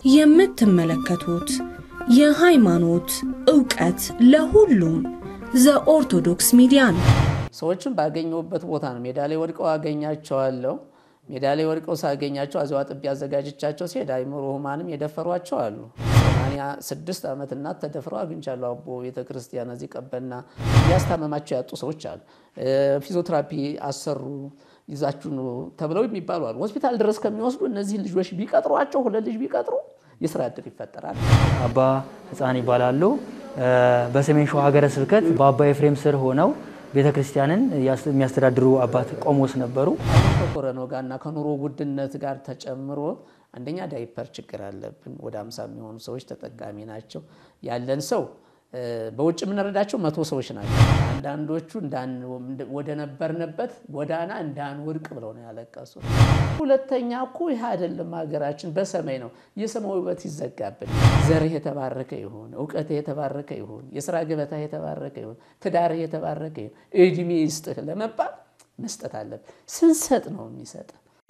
የምትመለከቱት የሃይማኖት ዕውቀት ለሁሉም ዘኦርቶዶክስ ሚዲያ ነው። ሰዎችን ባገኘሁበት ቦታ ነው። ሜዳ ላይ ወድቀው አገኛቸዋለሁ። ሜዳ ላይ ወድቀው ሳገኛቸው አዘዋ ጥቢ አዘጋጅቻቸው ሲሄድ አይምሮ ህሙማንም የደፈሯቸው አሉ። ሰማንያ ስድስት ዓመት እናት ተደፍረው አግኝቻለሁ። አቦ ቤተ ክርስቲያን እዚህ ቀበና እያስታመማቸው ያጡ ሰዎች አሉ። ፊዚዮቴራፒ አሰሩ ይዛችሁ ነው ተብለው የሚባሉ አሉ። ሆስፒታል ድረስ ከሚወስዱ እነዚህን ልጆች ቢቀጥሯቸው ሁለት ልጅ ቢቀጥሩ የስራ እድል ይፈጠራል። አባ ህፃን ይባላሉ። በሰሜን ሸዋ ሀገረ ስብከት በአባ ኤፍሬም ስር ሆነው ቤተ ክርስቲያንን የሚያስተዳድሩ አባት ቆሞስ ነበሩ። ከኮረናው ጋር እና ከኑሮ ውድነት ጋር ተጨምሮ አንደኛ ዳይፐር ችግር አለብን። ወደ አምሳ የሚሆኑ ሰዎች ተጠቃሚ ናቸው። ያለን ሰው በውጭ የምንረዳቸው መቶ ሰዎች ናቸው። አንዳንዶቹ ወደ ነበርንበት ጎዳና እንዳንወድቅ ብለው ነው ያለቀሱ። ሁለተኛ እኮ ይህ አይደለም ሀገራችን በሰማይ ነው። የሰማይ ውበት ይዘጋብን። ዘርህ የተባረከ ይሁን፣ እውቀትህ የተባረከ ይሁን፣ የስራ ገበታህ የተባረከ ይሁን፣ ትዳርህ የተባረከ ይሁን፣ እድሜ ይስጥህ ለመባል መስጠት አለብን። ስንሰጥ ነው የሚሰጥ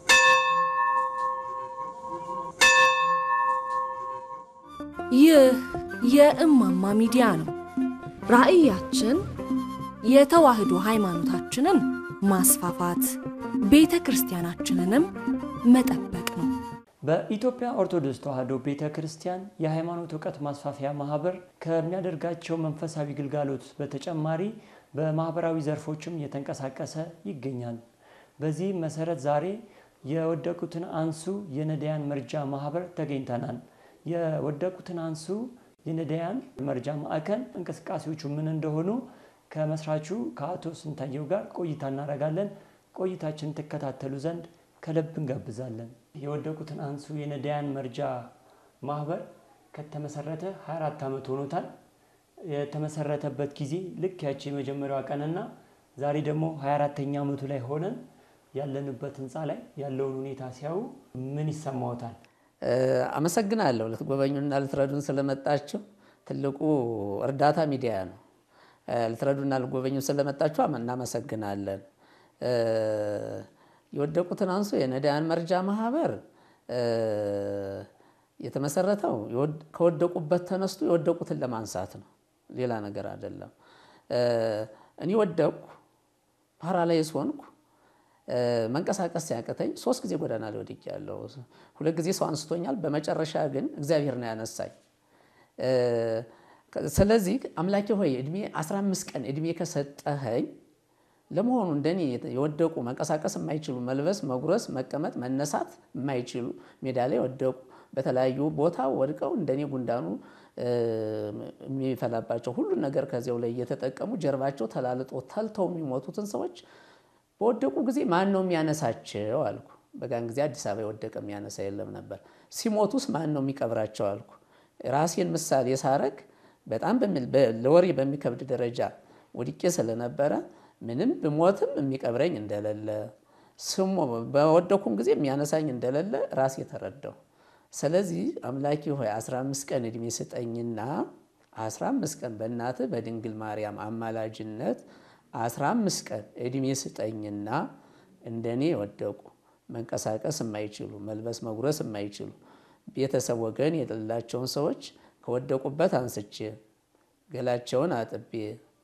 ይህ የእማማ ሚዲያ ነው። ራዕያችን የተዋህዶ ሃይማኖታችንን ማስፋፋት፣ ቤተ ክርስቲያናችንንም መጠበቅ ነው። በኢትዮጵያ ኦርቶዶክስ ተዋሕዶ ቤተ ክርስቲያን የሃይማኖት እውቀት ማስፋፊያ ማህበር ከሚያደርጋቸው መንፈሳዊ ግልጋሎት በተጨማሪ በማህበራዊ ዘርፎችም እየተንቀሳቀሰ ይገኛል። በዚህም መሰረት ዛሬ የወደቁትን አንሱ የነዳያን መርጃ ማህበር ተገኝተናል። የወደቁትን አንሱ የነዳያን መርጃ ማዕከል እንቅስቃሴዎቹ ምን እንደሆኑ ከመስራቹ ከአቶ ስንታየው ጋር ቆይታ እናደርጋለን። ቆይታችን ትከታተሉ ዘንድ ከልብ እንጋብዛለን። የወደቁትን አንሱ የነዳያን መርጃ ማህበር ከተመሰረተ 24 ዓመት ሆኖታል። የተመሰረተበት ጊዜ ልክ ያቺ የመጀመሪያዋ ቀንና ዛሬ ደግሞ 24ተኛ ዓመቱ ላይ ሆነን ያለንበት ህንፃ ላይ ያለውን ሁኔታ ሲያዩ ምን ይሰማዎታል? አመሰግናለሁ ልትጎበኙና ልትረዱን ስለመጣችሁ። ትልቁ እርዳታ ሚዲያ ነው። ልትረዱና ልትጎበኙ ስለመጣችሁ እናመሰግናለን። የወደቁትን አንሱ የነዳያን መርጃ ማህበር የተመሰረተው ከወደቁበት ተነስቶ የወደቁትን ለማንሳት ነው። ሌላ ነገር አይደለም። እኔ ወደቅኩ፣ ፓራላይዝ ሆንኩ፣ መንቀሳቀስ ሲያቅተኝ ሶስት ጊዜ ጎዳና ላይ ወድቄያለሁ። ሁለት ጊዜ ሰው አንስቶኛል። በመጨረሻ ግን እግዚአብሔር ነው ያነሳኝ። ስለዚህ አምላኬ ሆይ እድሜ 15 ቀን እድሜ ከሰጠኸኝ ለመሆኑ እንደኔ የወደቁ መንቀሳቀስ የማይችሉ መልበስ፣ መጉረስ፣ መቀመጥ፣ መነሳት የማይችሉ ሜዳ ላይ ወደቁ በተለያዩ ቦታ ወድቀው እንደኔ ጉንዳኑ የሚፈላባቸው ሁሉን ነገር ከዚያው ላይ እየተጠቀሙ ጀርባቸው ተላልጦ ተልተው የሚሞቱትን ሰዎች በወደቁ ጊዜ ማን ነው የሚያነሳቸው አልኩ። በጋን ጊዜ አዲስ አበባ የወደቀ የሚያነሳ የለም ነበር። ሲሞቱስ ማን ነው የሚቀብራቸው አልኩ። ራሴን ምሳሌ ሳረግ በጣም ለወሬ በሚከብድ ደረጃ ወድቄ ስለነበረ ምንም ብሞትም የሚቀብረኝ እንደሌለ ስሞ በወደኩም ጊዜ የሚያነሳኝ እንደሌለ ራሴ ተረዳሁ። ስለዚህ አምላኪ ሆይ 15 ቀን እድሜ ስጠኝና 15 ቀን በእናትህ በድንግል ማርያም አማላጅነት 15 ቀን እድሜ ስጠኝና እንደኔ የወደቁ መንቀሳቀስ የማይችሉ መልበስ መጉረስ የማይችሉ ቤተሰብ ወገን የሌላቸውን ሰዎች ከወደቁበት አንስቼ ገላቸውን አጥቤ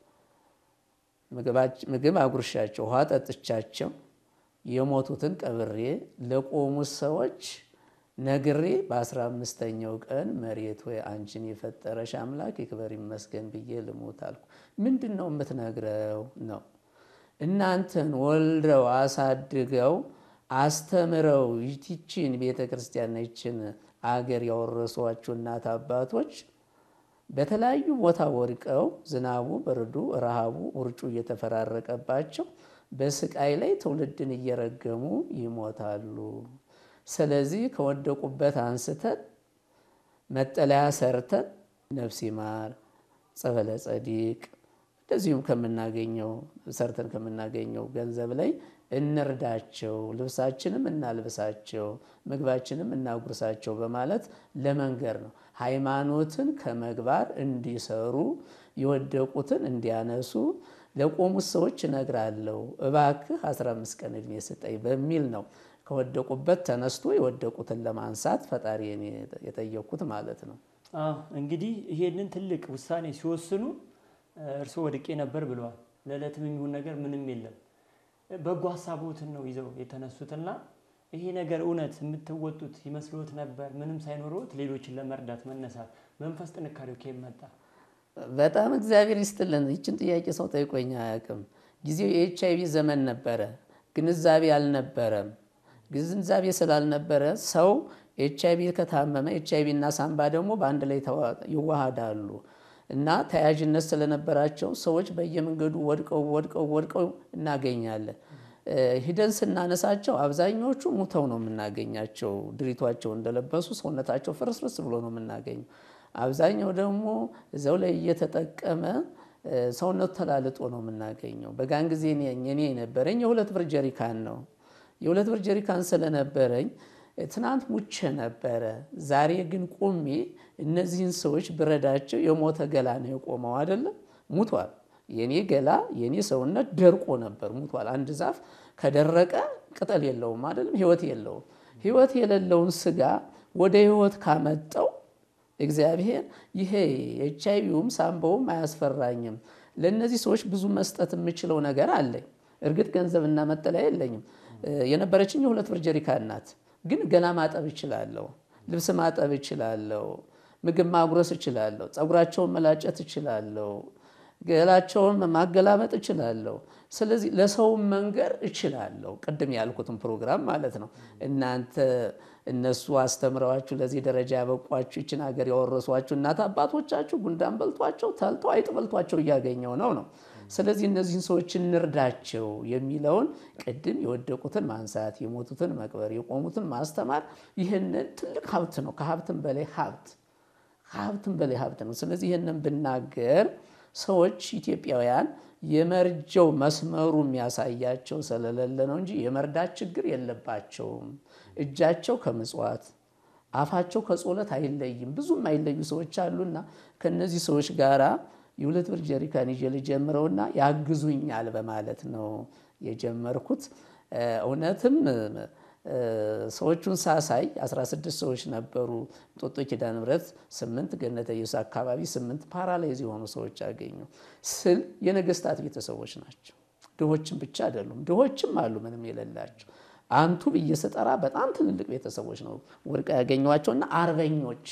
ምግብ አጉርሻቸው ውሃ ጠጥቻቸው የሞቱትን ቀብሬ ለቆሙት ሰዎች ነግሬ በአስራ አምስተኛው ቀን መሬት ወይ አንቺን የፈጠረሽ አምላክ ይክበር ይመስገን ብዬ ልሙት አልኩ። ምንድን ነው የምትነግረው ነው? እናንተን ወልደው አሳድገው አስተምረው ይችን ቤተ ክርስቲያን ይችን አገር ያወረሷችሁ እናት አባቶች በተለያዩ ቦታ ወድቀው ዝናቡ፣ ብርዱ፣ ረሃቡ፣ ውርጩ እየተፈራረቀባቸው በስቃይ ላይ ትውልድን እየረገሙ ይሞታሉ። ስለዚህ ከወደቁበት አንስተን መጠለያ ሰርተን ነፍስ ይማር ጸበለ ጸዲቅ እንደዚሁም ከምናገኘው ሰርተን ከምናገኘው ገንዘብ ላይ እንርዳቸው፣ ልብሳችንም እናልብሳቸው፣ ምግባችንም እናጉርሳቸው በማለት ለመንገር ነው። ሃይማኖትን ከመግባር እንዲሰሩ የወደቁትን እንዲያነሱ ለቆሙት ሰዎች እነግራለሁ። እባክህ 15 ቀን ዕድሜ ስጠኝ በሚል ነው ከወደቁበት ተነስቶ የወደቁትን ለማንሳት ፈጣሪ የጠየቅኩት ማለት ነው። እንግዲህ ይሄንን ትልቅ ውሳኔ ሲወስኑ እርስዎ ወድቄ ነበር ብለዋል። ለዕለትም የሚሆን ነገር ምንም የለም። በጎ ሀሳቦትን ነው ይዘው የተነሱትና ይሄ ነገር እውነት የምትወጡት ይመስሎት ነበር? ምንም ሳይኖረዎት ሌሎችን ለመርዳት መነሳት መንፈስ ጥንካሬው ከየት መጣ? በጣም እግዚአብሔር ይስጥልን። ይችን ጥያቄ ሰው ጠይቆኝ አያውቅም። ጊዜው የኤች አይቪ ዘመን ነበረ። ግንዛቤ አልነበረም። ግንዛቤ ስላልነበረ ሰው ኤች አይቪ ከታመመ ኤች አይቪ እና ሳምባ ደግሞ በአንድ ላይ ይዋሃዳሉ እና ተያያዥነት ስለነበራቸው ሰዎች በየመንገዱ ወድቀው ወድቀው ወድቀው እናገኛለን። ሂደን ስናነሳቸው አብዛኛዎቹ ሙተው ነው የምናገኛቸው። ድሪቷቸው እንደለበሱ ሰውነታቸው ፍርስርስ ብሎ ነው የምናገኘው። አብዛኛው ደግሞ እዚያው ላይ እየተጠቀመ ሰውነቱ ተላልጦ ነው የምናገኘው። በጋን ጊዜ እኔ የነበረኝ የሁለት ብር ጀሪካን ነው። የሁለት ብር ጀሪካን ስለነበረኝ ትናንት ሙቼ ነበረ። ዛሬ ግን ቁሜ እነዚህን ሰዎች ብረዳቸው የሞተ ገላ ነው የቆመው አይደለም፣ ሙቷል። የኔ ገላ የኔ ሰውነት ደርቆ ነበር፣ ሙቷል። አንድ ዛፍ ከደረቀ ቅጠል የለውም አይደለም፣ ህይወት የለውም። ህይወት የሌለውን ስጋ ወደ ህይወት ካመጣው እግዚአብሔር ይሄ ኤች አይቪውም ሳምባውም አያስፈራኝም። ለእነዚህ ሰዎች ብዙ መስጠት የምችለው ነገር አለኝ። እርግጥ ገንዘብና መጠለያ የለኝም። የነበረችኝ የሁለት ብር ጀሪካን ናት። ግን ገላ ማጠብ እችላለሁ፣ ልብስ ማጠብ እችላለሁ፣ ምግብ ማጉረስ እችላለሁ፣ ፀጉራቸውን መላጨት እችላለሁ፣ ገላቸውን ማገላመጥ እችላለሁ። ስለዚህ ለሰውም መንገር እችላለሁ። ቅድም ያልኩትን ፕሮግራም ማለት ነው። እናንተ እነሱ አስተምረዋችሁ ለዚህ ደረጃ ያበቋችሁ ይችን ሀገር ያወረሷችሁ እናት አባቶቻችሁ ጉንዳን በልቷቸው ተልተው አይጥ በልቷቸው እያገኘው ነው ነው ስለዚህ እነዚህን ሰዎች እንርዳቸው የሚለውን ቅድም የወደቁትን ማንሳት፣ የሞቱትን መቅበር፣ የቆሙትን ማስተማር ይህንን ትልቅ ሀብት ነው። ከሀብትም በላይ ሀብት ከሀብትም በላይ ሀብት ነው። ስለዚህ ይህንን ብናገር ሰዎች ኢትዮጵያውያን የመርጀው መስመሩ የሚያሳያቸው ስለሌለ ነው እንጂ የመርዳት ችግር የለባቸውም። እጃቸው ከምጽዋት አፋቸው ከጾለት አይለይም። ብዙም አይለዩ ሰዎች አሉና ከነዚህ ሰዎች ጋራ የሁለት ብር ጀሪካን ይዤ ልጀምረውና ያግዙኛል በማለት ነው የጀመርኩት። እውነትም ሰዎቹን ሳሳይ 16 ሰዎች ነበሩ። ጦጦ ኪዳነ ምሕረት ስምንት ገነተ ኢየሱስ አካባቢ ስምንት ፓራላይዝ የሆኑ ሰዎች አገኙ ስል የነገስታት ቤተሰቦች ናቸው። ድሆችም ብቻ አይደሉም፣ ድሆችም አሉ ምንም የሌላቸው። አንቱ ብዬ ስጠራ በጣም ትልልቅ ቤተሰቦች ነው ወድቀው ያገኟቸውና አርበኞች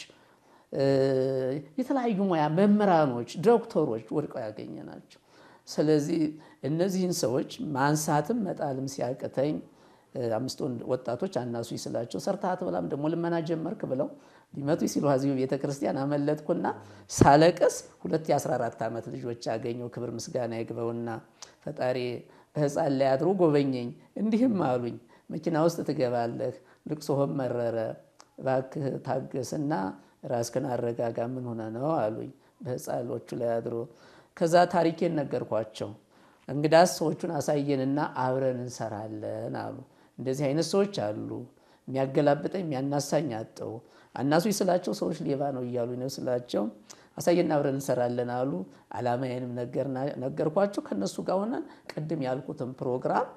የተለያዩ ሙያ መምህራኖች፣ ዶክተሮች ወድቀው ያገኘ ናቸው። ስለዚህ እነዚህን ሰዎች ማንሳትም መጣልም ሲያቅተኝ አምስት ወጣቶች አናሱ ስላቸው ሰርተህ አትበላም ደግሞ ልመና ጀመርክ ብለው ሊመቱ ሲሉ ሀዚሁ ቤተ ክርስቲያን አመለጥኩና ሳለቅስ ሁለት የ14 ዓመት ልጆች ያገኘው ክብር ምስጋና ይግባውና ፈጣሪ በህፃን ላይ አድሮ ጎበኘኝ። እንዲህም አሉኝ መኪና ውስጥ ትገባለህ፣ ልቅሶህም መረረ፣ እባክህ ታገስና ራስክን አረጋጋ። ምን ሆነ ነው አሉኝ በህፃኖቹ ላይ አድሮ። ከዛ ታሪኬን ነገርኳቸው። እንግዳስ ሰዎቹን አሳየንና አብረን እንሰራለን አሉ። እንደዚህ አይነት ሰዎች አሉ። የሚያገላብጠኝ የሚያናሳኝ አጠው አናሱ ስላቸው ሰዎች ሌባ ነው እያሉ ነው ስላቸው አሳየና አብረን እንሰራለን አሉ። አላማዬንም ነገርኳቸው። ከነሱ ጋር ሆነን ቅድም ያልኩትን ፕሮግራም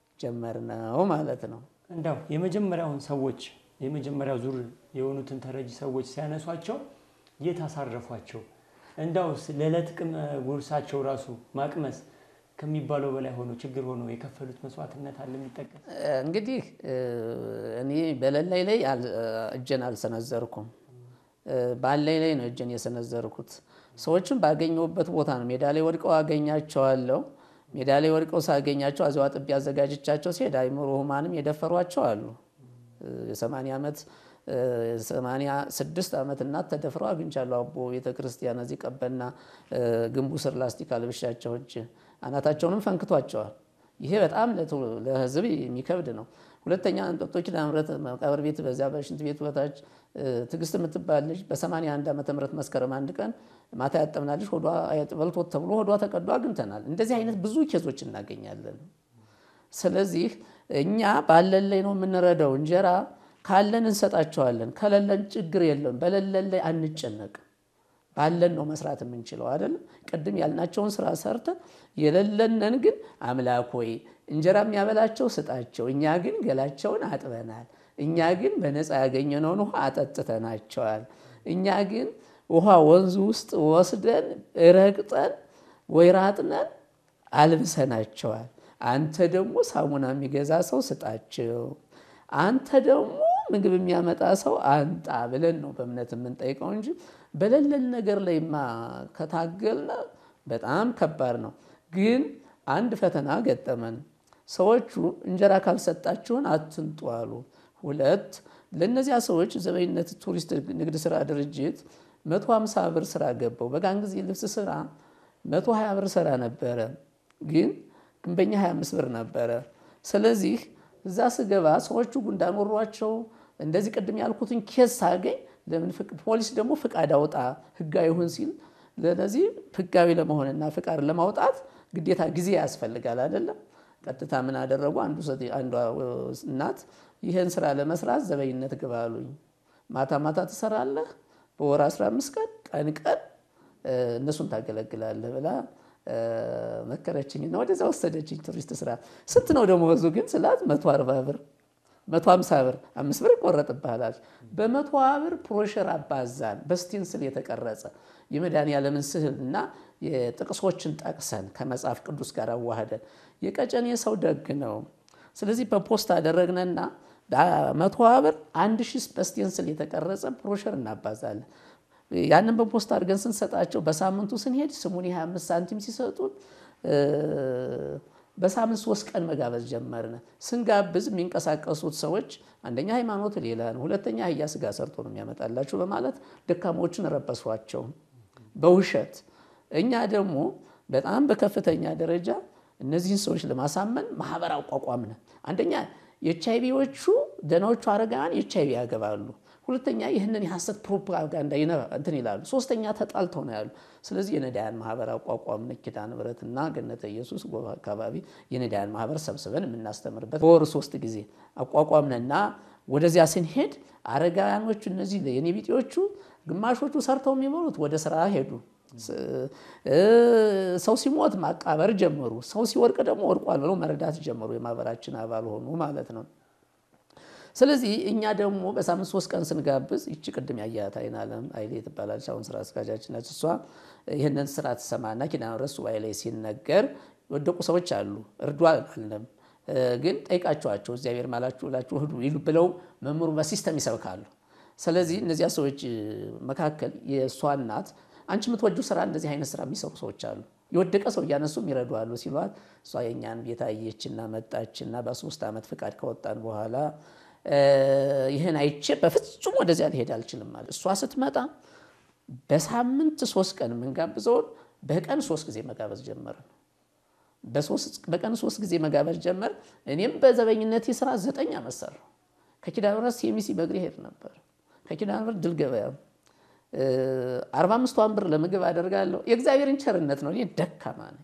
ጀመርነው ማለት ነው። እንዳው የመጀመሪያውን ሰዎች የመጀመሪያው ዙር የሆኑትን ተረጂ ሰዎች ሲያነሷቸው የት አሳረፏቸው? እንዳው ለዕለት ጉርሳቸው ራሱ ማቅመስ ከሚባለው በላይ ሆኖ ችግር ሆኖ የከፈሉት መስዋዕትነት አለ የሚጠቀስ? እንግዲህ እኔ በሌላይ ላይ እጄን አልሰነዘርኩም። ባለኝ ላይ ነው እጄን የሰነዘርኩት። ሰዎችን ባገኘሁበት ቦታ ነው። ሜዳ ላይ ወድቀው አገኛቸዋለሁ። ሜዳ ላይ ወድቀው ሳገኛቸው አዚዋ ጥቢ አዘጋጅቻቸው ሲሄድ አይምሮ ህሙማንም የደፈሯቸው አሉ። የሰማንያ ዓመት ሰማንያ ስድስት ዓመት እናት ተደፍረው አግኝቻለሁ። አቦ ቤተክርስቲያን እዚህ ቀበና ግንቡ ስር ላስቲክ አልብሻቸው እጅ አናታቸውንም ፈንክቷቸዋል። ይሄ በጣም ለህዝብ የሚከብድ ነው። ሁለተኛ እንጦጦ ኪዳነ ምሕረት መቃብር ቤት በዚያ በሽንት ቤቱ በታች ትዕግስት የምትባል ልጅ በ81 ዓመተ ምህረት መስከረም አንድ ቀን ማታ ያጠብናለች ሆዷ በልቶት ተብሎ ሆዷ ተቀዶ አግኝተናል። እንደዚህ አይነት ብዙ ኬዞች እናገኛለን። ስለዚህ እኛ ባለን ላይ ነው የምንረዳው። እንጀራ ካለን እንሰጣቸዋለን፣ ከሌለን ችግር የለም። በሌለን ላይ አንጨነቅም። ባለን ነው መስራት የምንችለው አይደለም። ቅድም ያልናቸውን ስራ ሰርተን የሌለንን ግን አምላክ ሆይ እንጀራ የሚያበላቸው ስጣቸው፣ እኛ ግን ገላቸውን አጥበናል። እኛ ግን በነፃ ያገኘነውን ውሃ አጠጥተናቸዋል። እኛ ግን ውሃ ወንዙ ውስጥ ወስደን ረግጠን ወይራ አጥነን አልብሰናቸዋል። አንተ ደግሞ ሳሙና የሚገዛ ሰው ስጣቸው፣ አንተ ደግሞ ምግብ የሚያመጣ ሰው አንጣ ብለን ነው በእምነት የምንጠይቀው እንጂ በሌለን ነገር ላይማ ከታገልነ በጣም ከባድ ነው። ግን አንድ ፈተና ገጠመን። ሰዎቹ እንጀራ ካልሰጣችሁን አትንጡ አሉ። ሁለት ለእነዚያ ሰዎች ዘበኝነት ቱሪስት ንግድ ስራ ድርጅት መቶ ሀምሳ ብር ስራ ገባው። በጋን ጊዜ ልብስ ስራ መቶ ሀያ ብር ስራ ነበረ፣ ግን ግንበኛ 25 ብር ነበረ። ስለዚህ እዛ ስገባ ሰዎቹ ጉንዳን ወሯቸው እንደዚህ ቅድም ያልኩትን ኬስ ሳገኝ ለምን ፖሊስ ደግሞ ፍቃድ አውጣ ህጋዊ ይሁን ሲል ለዚህ ህጋዊ ለመሆንና ፍቃድ ለማውጣት ግዴታ ጊዜ ያስፈልጋል አይደለም። ቀጥታ ምን አደረጉ? አንዷ እናት ይህን ስራ ለመስራት ዘበኝነት ግባ አሉኝ። ማታ ማታ ትሰራለህ፣ በወር 15 ቀን ቀን ቀን እነሱን ታገለግላለህ ብላ መከረችኝና ወደዛ ወሰደችኝ። ቱሪስት ስራ ስንት ነው ደመወዙ ግን ስላት መቶ አርባ ብር መቶ ሀምሳ ብር አምስት ብር ይቆረጥብሃል። በመቶ ብር ፕሮሸር አባዛን በስቴንስል የተቀረጸ የመድኃኒዓለምን ስዕል እና የጥቅሶችን ጠቅሰን ከመጽሐፍ ቅዱስ ጋር አዋህደን የቀጨኔ ሰው ደግ ነው። ስለዚህ በፖስት አደረግነና መቶ ብር አንድ ሺህ በስቴንስል የተቀረጸ ፕሮሸር እናባዛለን። ያንን በፖስት አድርገን ስንሰጣቸው በሳምንቱ ስንሄድ ስሙን የ25 ሳንቲም ሲሰጡን በሳምንት ሶስት ቀን መጋበዝ ጀመርን። ስንጋብዝ የሚንቀሳቀሱት ሰዎች አንደኛ ሃይማኖት ሌላ ነው፣ ሁለተኛ አህያ ስጋ ሰርቶ ነው የሚያመጣላችሁ በማለት ደካሞችን ረበሷቸው በውሸት። እኛ ደግሞ በጣም በከፍተኛ ደረጃ እነዚህን ሰዎች ለማሳመን ማህበር አቋቋምን። አንደኛ የኤች አይቪዎቹ ደናዎቹ አረጋውያን ኤች አይቪ ያገባሉ። ሁለተኛ ይህንን የሐሰት ፕሮፓጋንዳ እንትን ይላሉ። ሶስተኛ ተጣልተው ነው ያሉ። ስለዚህ የነዳያን ማህበር አቋቋምን። ኪዳነ ምሕረትና ገነተ ኢየሱስ ጎባ አካባቢ የነዳያን ማህበር ሰብስበን የምናስተምርበት በወር ሶስት ጊዜ አቋቋምንና ወደዚያ ስንሄድ አረጋውያኖቹ እነዚህ የኔ ቢጤዎቹ ግማሾቹ ሰርተው የሚበሉት ወደ ስራ ሄዱ። ሰው ሲሞት ማቃበር ጀመሩ። ሰው ሲወርቅ ደግሞ ወድቋል ብለው መረዳት ጀመሩ። የማህበራችን አባል ሆኑ ማለት ነው። ስለዚህ እኛ ደግሞ በሳምንት ሶስት ቀን ስንጋብዝ ይቺ ቅድም ያያት አይናለም አይሌ ትባላለች። አሁን ስራ አስኪያጃችን ናት። እሷ ይህንን ስራ ትሰማና ኪዳነ ምሕረት ሱባኤ ላይ ሲነገር የወደቁ ሰዎች አሉ። እርዱ አልንም፣ ግን ጠይቃችኋቸው እግዚአብሔር ማላችሁ ብላችሁ እህዱ ይሉ ብለው መምህሩ በሲስተም ይሰብካሉ። ስለዚህ እነዚያ ሰዎች መካከል የእሷ እናት አንቺ የምትወጂው ስራ እንደዚህ አይነት ስራ የሚሰሩ ሰዎች አሉ፣ የወደቀ ሰው እያነሱም ይረዷሉ ሲሏት እሷ የእኛን ቤት አየችና መጣችና በሶስት ዓመት ፍቃድ ከወጣን በኋላ ይህን አይቼ በፍጹም ወደዚያ ሊሄድ አልችልም ማለት እሷ ስትመጣ በሳምንት ሶስት ቀን የምንጋብዘውን በቀን ሶስት ጊዜ መጋበዝ ጀመርን። በቀን ሶስት ጊዜ መጋበዝ ጀመር። እኔም በዘበኝነት ስራ ዘጠኝ ዓመት ሰራሁ። ከኪዳነ ምሕረት ሴሚሲ በእግሬ ሄድ ነበር። ከኪዳነ ምሕረት ድል ገበያ አርባ አምስቷን ብር ለምግብ አደርጋለሁ። የእግዚአብሔርን ቸርነት ነው። እኔ ደካማ ነኝ፣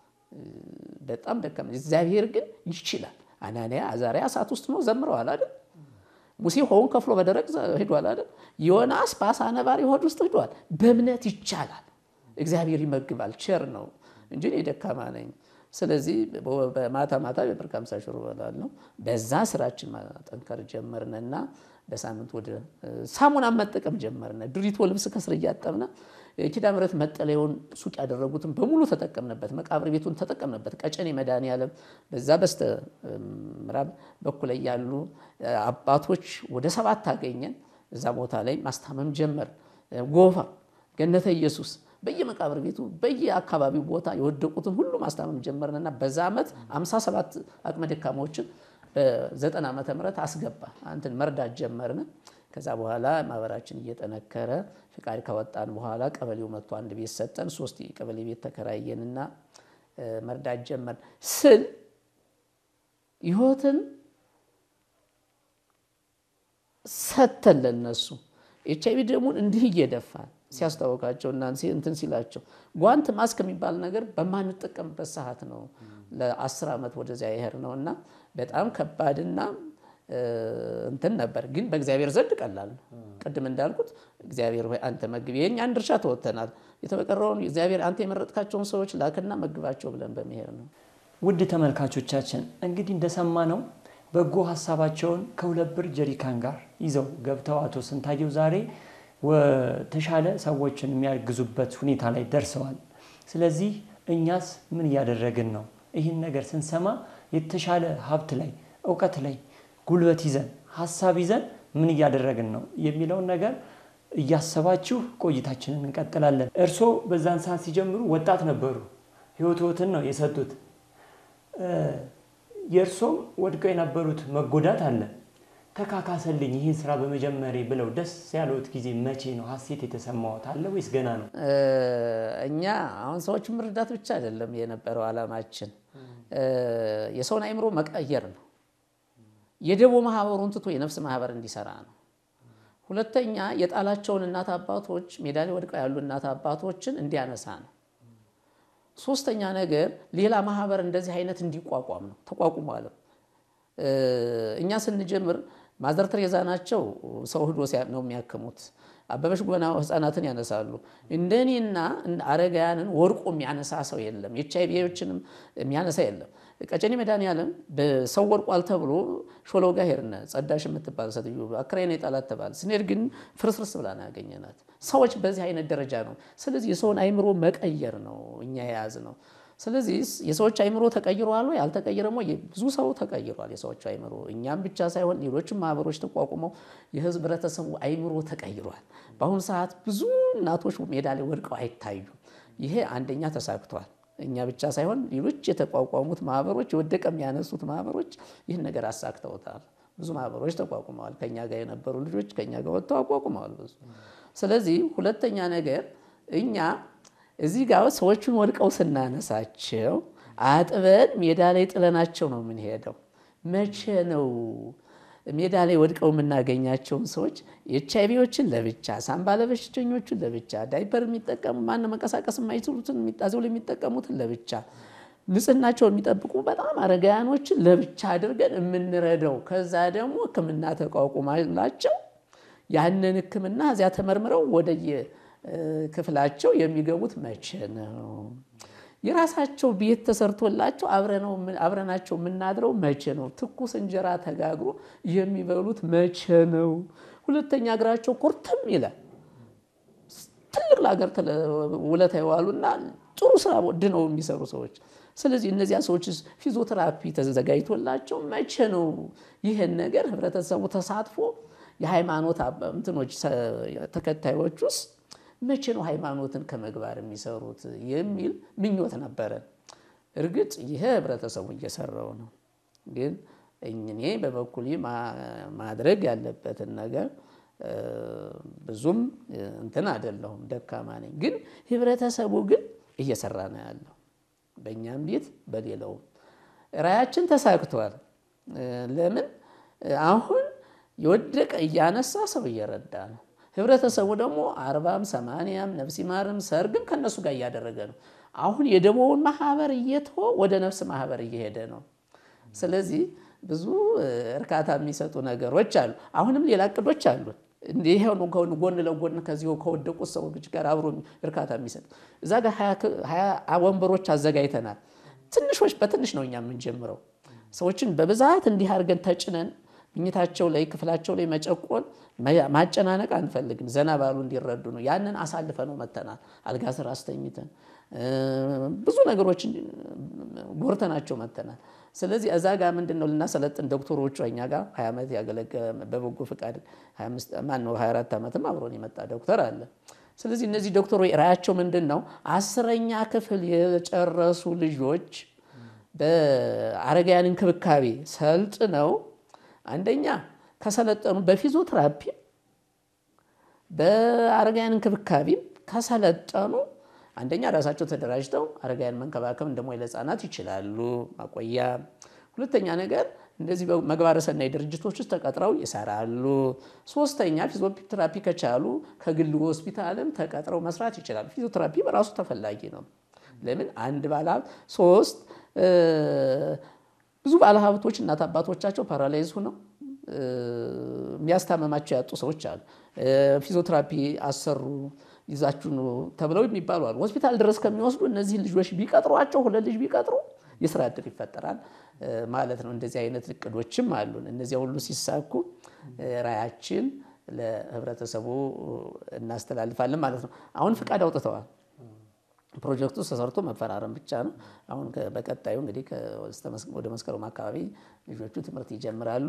በጣም ደካማ። እግዚአብሔር ግን ይችላል። አናንያ አዛርያ እሳት ውስጥ ነው ዘምረዋል አይደል? ሙሴ ውኃውን ከፍሎ በደረቅ ሄዷል አይደል? ዮናስ በአሳ ነባሪ ሆድ ውስጥ ሄዷል። በእምነት ይቻላል። እግዚአብሔር ይመግባል። ቸር ነው እንጂ እኔ ደካማ ነኝ። ስለዚህ ማታ ማታ በብር ከሃምሳ ሽሮ እበላለሁ። በዛ ስራችን ማጠንከር ጀመርንና በሳምንት ወደ ሳሙና መጠቀም ጀመርነ። ድሪቶ ልብስ ከስር እያጠብነ ኪዳነ ምሕረት መጠለያውን ሱቅ ያደረጉትን በሙሉ ተጠቀምንበት። መቃብር ቤቱን ተጠቀምንበት። ቀጨኔ መድኃኔዓለም በዛ በስተ ምዕራብ በኩል ላይ ያሉ አባቶች ወደ ሰባት አገኘን። እዛ ቦታ ላይ ማስታመም ጀመር። ጎፋ፣ ገነተ ኢየሱስ በየመቃብር ቤቱ በየአካባቢው ቦታ የወደቁትን ሁሉ ማስታመም ጀመርንና በዛ ዓመት 57 አቅመ ደካማዎችን በዘጠና ዓመተ ምህረት አስገባ አንትን መርዳት ጀመርን። ከዛ በኋላ ማህበራችን እየጠነከረ ፍቃድ ካወጣን በኋላ ቀበሌው መጥቶ አንድ ቤት ሰጠን። ሶስት የቀበሌ ቤት ተከራየንና መርዳት ጀመርን ስል ህይወትን ሰተን ለነሱ ኤች አይቪ ደሙን እንዲህ እየደፋን ሲያስታወቃቸው እና እንትን ሲላቸው ጓንት ማስክ የሚባል ነገር በማንጠቀምበት ሰዓት ነው ለአስር ዓመት ወደዚያ ይሄድ ነው እና በጣም ከባድና እንትን ነበር፣ ግን በእግዚአብሔር ዘንድ ቀላል ነው። ቅድም እንዳልኩት እግዚአብሔር ሆይ አንተ መግብ፣ የእኛን ድርሻ ተወጥተናል። የተበቀረውን እግዚአብሔር አንተ የመረጥካቸውን ሰዎች ላክና መግባቸው ብለን በመሄድ ነው። ውድ ተመልካቾቻችን እንግዲህ እንደሰማነው በጎ ሀሳባቸውን ከሁለት ብር ጀሪካን ጋር ይዘው ገብተው አቶ ስንታየው ዛሬ ተሻለ ሰዎችን የሚያግዙበት ሁኔታ ላይ ደርሰዋል። ስለዚህ እኛስ ምን እያደረግን ነው? ይህን ነገር ስንሰማ የተሻለ ሀብት ላይ እውቀት ላይ ጉልበት ይዘን ሀሳብ ይዘን ምን እያደረግን ነው የሚለውን ነገር እያሰባችሁ ቆይታችንን እንቀጥላለን። እርስዎ በዛን ሰዓት ሲጀምሩ ወጣት ነበሩ። ህይወትዎትን ነው የሰጡት። የእርሶም ወድቀው የነበሩት መጎዳት አለ። ተካካሰልኝ ይህን ስራ በመጀመሬ ብለው ደስ ያለዎት ጊዜ መቼ ነው? ሀሴት የተሰማዎት አለ ወይስ ገና ነው? እኛ አሁን ሰዎችን መርዳት ብቻ አይደለም የነበረው ዓላማችን፣ የሰውን አእምሮ መቀየር ነው። የደቦ ማህበሩን ትቶ የነፍስ ማህበር እንዲሰራ ነው። ሁለተኛ የጣላቸውን እናት አባቶች ሜዳ ላይ ወድቀው ያሉ እናት አባቶችን እንዲያነሳ ነው። ሶስተኛ ነገር ሌላ ማህበር እንደዚህ አይነት እንዲቋቋም ነው። ተቋቁሟልም። እኛ ስንጀምር ማዘር ቴሬዛ ናቸው ሰው ህዶ ነው የሚያክሙት። አበበች ጎበና ህፃናትን ያነሳሉ። እንደኔና አረጋውያንን ወድቆ የሚያነሳ ሰው የለም። ኤች አይ ቪዎችንም የሚያነሳ የለም። ቀጨኔ መድኃኒዓለም በሰው ወድቋል ተብሎ ሾለው ጋር ሄድን። ጸዳሽ የምትባል ሴትዮ አክራይ ነው የጣላት ተባለ። ስንሄድ ግን ፍርስርስ ብላ ነው ያገኘናት። ሰዎች በዚህ አይነት ደረጃ ነው። ስለዚህ የሰውን አይምሮ መቀየር ነው እኛ የያዝ ነው። ስለዚህ የሰዎች አይምሮ ተቀይሯል ወይ አልተቀየረም ወይ? ብዙ ሰው ተቀይሯል የሰዎች አይምሮ። እኛም ብቻ ሳይሆን ሌሎችም ማህበሮች ተቋቁመው የህብረተሰቡ አይምሮ ተቀይሯል። በአሁኑ ሰዓት ብዙ እናቶች ሜዳ ላይ ወድቀው አይታዩም። ይሄ አንደኛ ተሳክቷል። እኛ ብቻ ሳይሆን ሌሎች የተቋቋሙት ማህበሮች የወደቀ የሚያነሱት ማህበሮች ይህን ነገር አሳክተውታል። ብዙ ማህበሮች ተቋቁመዋል። ከኛ ጋር የነበሩ ልጆች ከኛ ጋር ወጥተው አቋቁመዋል ብዙ። ስለዚህ ሁለተኛ ነገር እኛ እዚህ ጋር ሰዎቹን ወድቀው ስናነሳቸው አጥበን ሜዳ ላይ ጥለናቸው ነው የምንሄደው። መቼ ነው ሜዳ ላይ ወድቀው የምናገኛቸውን ሰዎች ኤች አይ ቪዎችን ለብቻ፣ ሳምባ ለበሽተኞችን ለብቻ፣ ዳይፐር የሚጠቀሙ ማን መንቀሳቀስ የማይችሉትን የሚጣዘው ላይ የሚጠቀሙትን ለብቻ፣ ንጽህናቸው የሚጠብቁ በጣም አረጋውያኖችን ለብቻ አድርገን የምንረዳው ከዛ ደግሞ ሕክምና ተቋቁማላቸው ያንን ሕክምና እዚያ ተመርምረው ወደየ ክፍላቸው የሚገቡት መቼ ነው? የራሳቸው ቤት ተሰርቶላቸው አብረናቸው የምናድረው መቼ ነው? ትኩስ እንጀራ ተጋግሮ የሚበሉት መቼ ነው? ሁለተኛ እግራቸው ኮርተም ይላል። ትልቅ ለሀገር ውለታ የዋሉና ጥሩ ስራ ድነው የሚሰሩ ሰዎች። ስለዚህ እነዚያ ሰዎች ፊዚዮቴራፒ ተዘጋጅቶላቸው መቼ ነው ይህን ነገር ህብረተሰቡ ተሳትፎ የሃይማኖት እንትኖች ተከታዮች ውስጥ መቼ ነው ሃይማኖትን ከመግባር የሚሰሩት የሚል ምኞት ነበረን። እርግጥ ይሄ ህብረተሰቡ እየሰራው ነው። ግን እኔ በበኩሌ ማድረግ ያለበትን ነገር ብዙም እንትን አይደለሁም፣ ደካማ ነኝ። ግን ህብረተሰቡ ግን እየሰራ ነው ያለው፣ በእኛም ቤት በሌላውም። ራያችን ተሳክቷል። ለምን አሁን የወደቀ እያነሳ ሰው እየረዳ ነው። ህብረተሰቡ ደግሞ አርባም ሰማንያም ነፍስ ይማርም ሰርግም ከነሱ ጋር እያደረገ ነው። አሁን የደቦውን ማህበር እየተወ ወደ ነፍስ ማህበር እየሄደ ነው። ስለዚህ ብዙ እርካታ የሚሰጡ ነገሮች አሉ። አሁንም ሌላ እቅዶች አሉ። ይሄ ጎን ለጎን ከዚሁ ከወደቁት ሰዎች ጋር አብሮ እርካታ የሚሰጥ እዛ ጋር ሀያ ወንበሮች አዘጋጅተናል። ትንሾች በትንሽ ነው እኛ የምንጀምረው። ሰዎችን በብዛት እንዲህ አድርገን ተጭነን ምኝታቸው ላይ ክፍላቸው ላይ መጨቆን ማጨናነቅ አንፈልግም። ዘና ባሉ እንዲረዱ ነው። ያንን አሳልፈ ነው መተናል። አልጋ ስር አስተኝተን ብዙ ነገሮችን ጎርተናቸው መተናል። ስለዚህ እዛ ጋር ምንድን ነው ልናሰለጥን ዶክተሮቹ እኛ ጋር ሀያ ዓመት ያገለገለ በበጎ ፈቃድ ማነው 24 ዓመትም አብሮን የመጣ ዶክተር አለ። ስለዚህ እነዚህ ዶክተሮች ራያቸው ምንድን ነው? አስረኛ ክፍል የጨረሱ ልጆች በአረጋውያን እንክብካቤ ሰልጥነው አንደኛ ከሰለጠኑ በፊዚዮቴራፒ በአረጋውያን እንክብካቤም ከሰለጠኑ አንደኛ ራሳቸው ተደራጅተው አረጋውያን መንከባከብ እንደሞ ለሕፃናት ይችላሉ፣ ማቆያ። ሁለተኛ ነገር እንደዚህ መግባረ ሰናይ ድርጅቶች ውስጥ ተቀጥረው ይሰራሉ። ሶስተኛ ፊዚዮቴራፒ ከቻሉ ከግል ሆስፒታልም ተቀጥረው መስራት ይችላሉ። ፊዚዮቴራፒ በራሱ ተፈላጊ ነው። ለምን አንድ ባለሀብት ሶስት ብዙ ባለሀብቶች እናት አባቶቻቸው ፓራላይዝ ሆነው የሚያስታመማቸው ያጡ ሰዎች አሉ። ፊዚዮቴራፒ አሰሩ ይዛችሁ ተብለው የሚባሉ አሉ። ሆስፒታል ድረስ ከሚወስዱ እነዚህን ልጆች ቢቀጥሯቸው ሁለት ልጅ ቢቀጥሩ የስራ እድል ይፈጠራል ማለት ነው። እንደዚህ አይነት እቅዶችም አሉን። እነዚያ ሁሉ ሲሳኩ ራዕያችን ለህብረተሰቡ እናስተላልፋለን ማለት ነው። አሁን ፍቃድ አውጥተዋል። ፕሮጀክቱ ተሰርቶ መፈራረም ብቻ ነው። አሁን በቀጣዩ እንግዲህ ወደ መስከረም አካባቢ ልጆቹ ትምህርት ይጀምራሉ።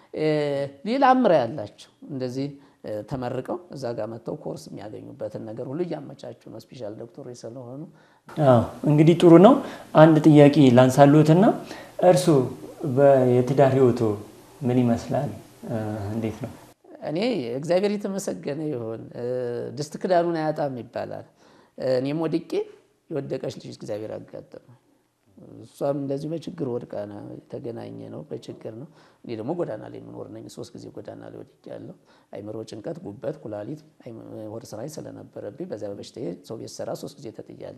ሌላም ራዕይ ያላቸው እንደዚህ ተመርቀው እዛ ጋር መጥተው ኮርስ የሚያገኙበትን ነገር ሁሉ እያመቻቹ ነው። ስፔሻል ዶክተሮች ስለሆኑ እንግዲህ ጥሩ ነው። አንድ ጥያቄ ላንሳልዎትና እርስዎ የትዳር ህይወቶ ምን ይመስላል? እንዴት ነው? እኔ እግዚአብሔር የተመሰገነ ይሁን። ድስት ክዳኑን አያጣም ይባላል። እኔም ወድቄ የወደቀች ልጅ እግዚአብሔር አጋጠመ። እሷም እንደዚሁ በችግር ወድቃ የተገናኘ ነው፣ በችግር ነው። እኔ ደግሞ ጎዳና ላይ የምኖር ነኝ። ሶስት ጊዜ ጎዳና ላይ ወድቄያለሁ። አይምሮ ጭንቀት፣ ጉበት፣ ኩላሊት፣ ሆድ ስራይ ስለነበረብኝ በዚያ በበሽታዬ ሰው ቤት ስራ ሶስት ጊዜ ተጥያለሁ።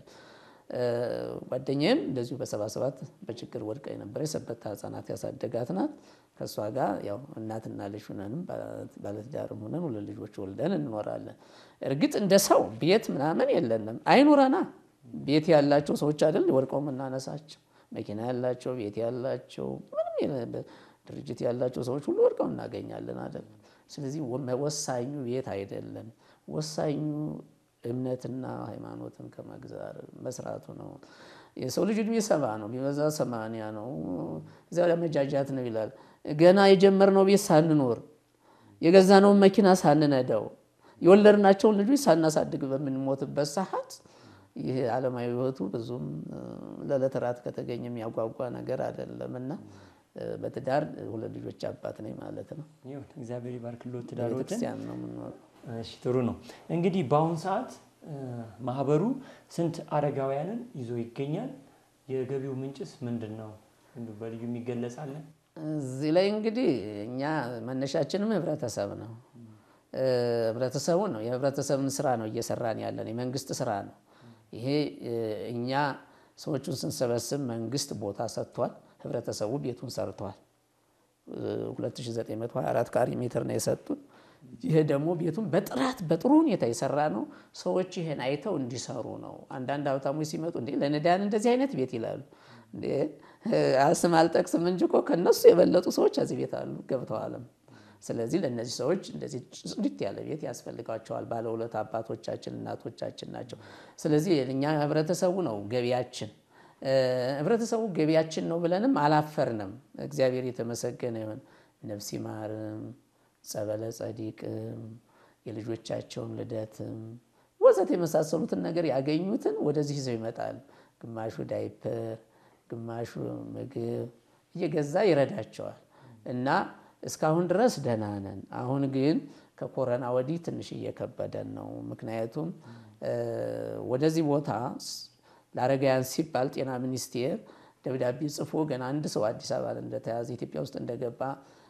ጓደኛዬም እንደዚሁ በሰባ ሰባት በችግር ወድቃ የነበረ የሰበታ ህጻናት ያሳደጋት ናት። ከእሷ ጋር ያው እናትና ልጅ ሁነንም ባለትዳርም ሁነን ሁለት ልጆች ወልደን እንኖራለን። እርግጥ እንደ ሰው ቤት ምናምን የለንም፣ አይኑረና ቤት ያላቸው ሰዎች አይደል ወድቀው የምናነሳቸው። መኪና ያላቸው ቤት ያላቸው ምንም ድርጅት ያላቸው ሰዎች ሁሉ ወድቀው እናገኛለን አይደል። ስለዚህ ወሳኙ ቤት አይደለም፣ ወሳኙ እምነትና ሃይማኖትን ከመግዛር መስራቱ ነው። የሰው ልጅ እድሜ ሰባ ነው፣ ቢበዛ ሰማንያ ነው። እዚያ ላይ መጃጃት ነው ይላል። ገና የጀመርነው ቤት ሳንኖር የገዛነውን መኪና ሳንነዳው የወለድናቸውን ልጆች ሳናሳድግ በምንሞትበት ሰዓት ይህ ዓለማዊ ሕይወቱ ብዙም ለዕለት ራት ከተገኘ የሚያጓጓ ነገር አይደለም እና በትዳር ሁለት ልጆች አባት ነኝ ማለት ነው። እግዚአብሔር ይባርክልዎት ትዳሮትን። ቤተክርስቲያን ነው የምንኖረው። እሺ ጥሩ ነው። እንግዲህ በአሁኑ ሰዓት ማህበሩ ስንት አረጋውያንን ይዞ ይገኛል? የገቢው ምንጭስ ምንድን ነው? በልዩ የሚገለጻለን? እዚህ ላይ እንግዲህ እኛ መነሻችንም ህብረተሰብ ነው። ህብረተሰቡ ነው የህብረተሰብን ስራ ነው እየሰራን ያለን የመንግስት ስራ ነው። ይሄ እኛ ሰዎቹን ስንሰበስብ መንግስት ቦታ ሰጥቷል። ህብረተሰቡ ቤቱን ሰርቷል። 2924 ካሬ ሜትር ነው የሰጡን። ይሄ ደግሞ ቤቱን በጥራት በጥሩ ሁኔታ የሰራ ነው። ሰዎች ይሄን አይተው እንዲሰሩ ነው። አንዳንድ ሀብታሞች ሲመጡ እንዴ ለነዳያን እንደዚህ አይነት ቤት ይላሉ። እንዴ ስም አልጠቅስም እንጂ እኮ ከነሱ የበለጡ ሰዎች እዚህ ቤት አሉ ገብተዋልም። ስለዚህ ለእነዚህ ሰዎች እንደዚህ ጽድት ያለ ቤት ያስፈልጋቸዋል። ባለሁለት አባቶቻችን እናቶቻችን ናቸው። ስለዚህ እኛ ህብረተሰቡ ነው ገቢያችን። ህብረተሰቡ ገቢያችን ነው ብለንም አላፈርንም። እግዚአብሔር የተመሰገነ ይሁን። ነፍስ ይማርም፣ ጸበለ ጸዲቅም፣ የልጆቻቸውን ልደትም ወዘት የመሳሰሉትን ነገር ያገኙትን ወደዚህ ይዘው ይመጣል። ግማሹ ዳይፐር፣ ግማሹ ምግብ እየገዛ ይረዳቸዋል እና እስካሁን ድረስ ደህና ነን። አሁን ግን ከኮረና ወዲህ ትንሽ እየከበደን ነው። ምክንያቱም ወደዚህ ቦታ ለአረጋውያን ሲባል ጤና ሚኒስቴር ደብዳቤ ጽፎ ገና አንድ ሰው አዲስ አበባ እንደተያዘ ኢትዮጵያ ውስጥ እንደገባ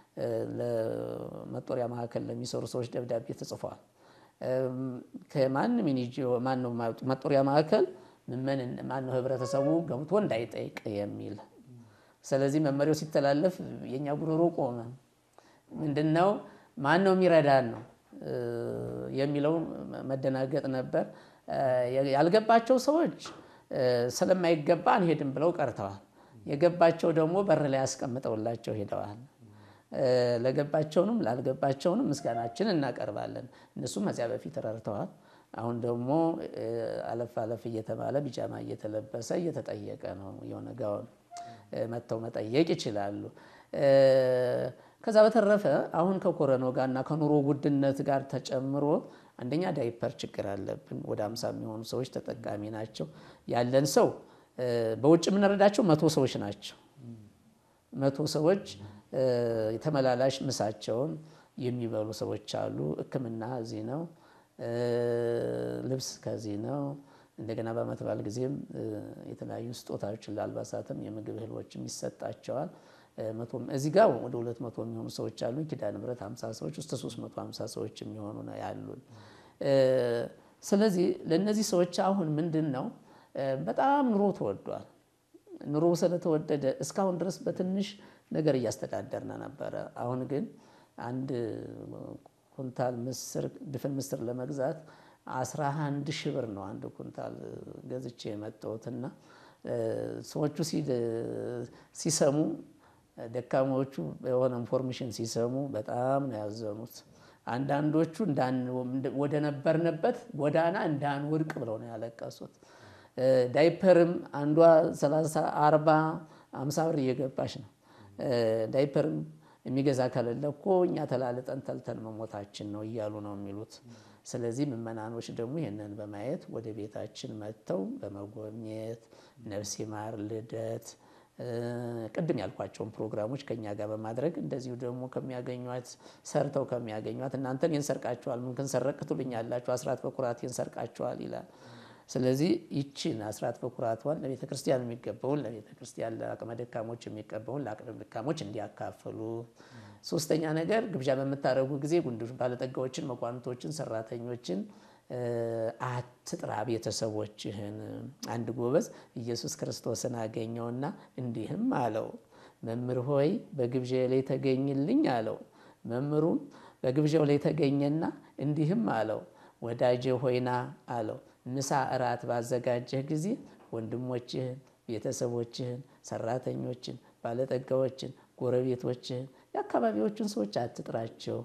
ለመጦሪያ ማዕከል ለሚሰሩ ሰዎች ደብዳቤ ተጽፏል። ከማንም ማነው መጦሪያ ማዕከል ምመን ማነው ህብረተሰቡ ገብቶ እንዳይጠይቅ የሚል ስለዚህ መመሪያው ሲተላለፍ የእኛ ጉሮሮ ቆመ። ምንድን ነው ማን ነው የሚረዳን ነው የሚለው መደናገጥ ነበር። ያልገባቸው ሰዎች ስለማይገባ አንሄድም ብለው ቀርተዋል። የገባቸው ደግሞ በር ላይ አስቀምጠውላቸው ሄደዋል። ለገባቸውንም ላልገባቸውንም ምስጋናችን እናቀርባለን። እነሱም ከዚያ በፊት ረድተዋል። አሁን ደግሞ አለፍ አለፍ እየተባለ ቢጃማ እየተለበሰ እየተጠየቀ ነው የሆነ ጋውን መጥተው መጠየቅ ይችላሉ። ከዛ በተረፈ አሁን ከኮረናው ጋር እና ከኑሮ ውድነት ጋር ተጨምሮ አንደኛ ዳይፐር ችግር አለብን። ወደ አምሳ የሚሆኑ ሰዎች ተጠቃሚ ናቸው። ያለን ሰው በውጭ የምንረዳቸው መቶ ሰዎች ናቸው። መቶ ሰዎች የተመላላሽ ምሳቸውን የሚበሉ ሰዎች አሉ። ሕክምና እዚህ ነው። ልብስ ከዚህ ነው። እንደገና በዓመት በዓል ጊዜም የተለያዩ ስጦታዎችን ለአልባሳትም የምግብ እህሎችም ይሰጣቸዋል። እዚህ ጋር ወደ ሁለት መቶ የሚሆኑ ሰዎች አሉ። ኪዳነ ምሕረት ሀምሳ ሰዎች ውስጥ ሶስት መቶ ሀምሳ ሰዎች የሚሆኑ ነው ያሉን። ስለዚህ ለእነዚህ ሰዎች አሁን ምንድን ነው በጣም ኑሮ ተወዷል። ኑሮ ስለተወደደ እስካሁን ድረስ በትንሽ ነገር እያስተዳደርን ነበረ። አሁን ግን አንድ ኩንታል ምስር ድፍን ምስር ለመግዛት አስራ አንድ ሺህ ብር ነው አንድ ኩንታል ገዝቼ የመጣሁትና ሰዎቹ ሲሰሙ ደካማዎቹ የሆነ ኢንፎርሜሽን ሲሰሙ በጣም ነው ያዘኑት። አንዳንዶቹ ወደ ነበርንበት ጎዳና እንዳንወድቅ ብለው ነው ያለቀሱት። ዳይፐርም አንዷ 30 40 50 ብር እየገባች ነው። ዳይፐርም የሚገዛ ከሌለ እኮ እኛ ተላልጠን ተልተን መሞታችን ነው እያሉ ነው የሚሉት። ስለዚህ ምዕመናኖች ደግሞ ይህንን በማየት ወደ ቤታችን መጥተው በመጎብኘት ነፍስ ይማር ልደት ቅድም ያልኳቸውን ፕሮግራሞች ከኛ ጋር በማድረግ እንደዚሁ ደግሞ ከሚያገኟት ሰርተው ከሚያገኟት እናንተን ይንሰርቃቸዋል ምን ክንሰረቅ ትሉኛላችሁ አስራት በኩራት ይንሰርቃቸዋል ይላል። ስለዚህ ይችን አስራት በኩራቷን ለቤተ ክርስቲያን የሚገባውን ለቤተ ክርስቲያን ለአቅመ ደካሞች የሚገባውን ለአቅመ ደካሞች እንዲያካፍሉ። ሶስተኛ ነገር ግብዣ በምታደርጉ ጊዜ ጉንዶች ባለጠጋዎችን፣ መኳንቶችን፣ ሰራተኞችን አትጥራ ቤተሰቦችህን። አንድ ጎበዝ ኢየሱስ ክርስቶስን አገኘውና እንዲህም አለው፣ መምህር ሆይ በግብዣ ላይ ተገኝልኝ አለው። መምህሩም በግብዣው ላይ ተገኘና እንዲህም አለው፣ ወዳጄ ሆይና አለው ምሳ እራት ባዘጋጀህ ጊዜ ወንድሞችህን፣ ቤተሰቦችህን፣ ሰራተኞችን፣ ባለጠጋዎችን፣ ጎረቤቶችህን የአካባቢዎችን ሰዎች አትጥራቸው።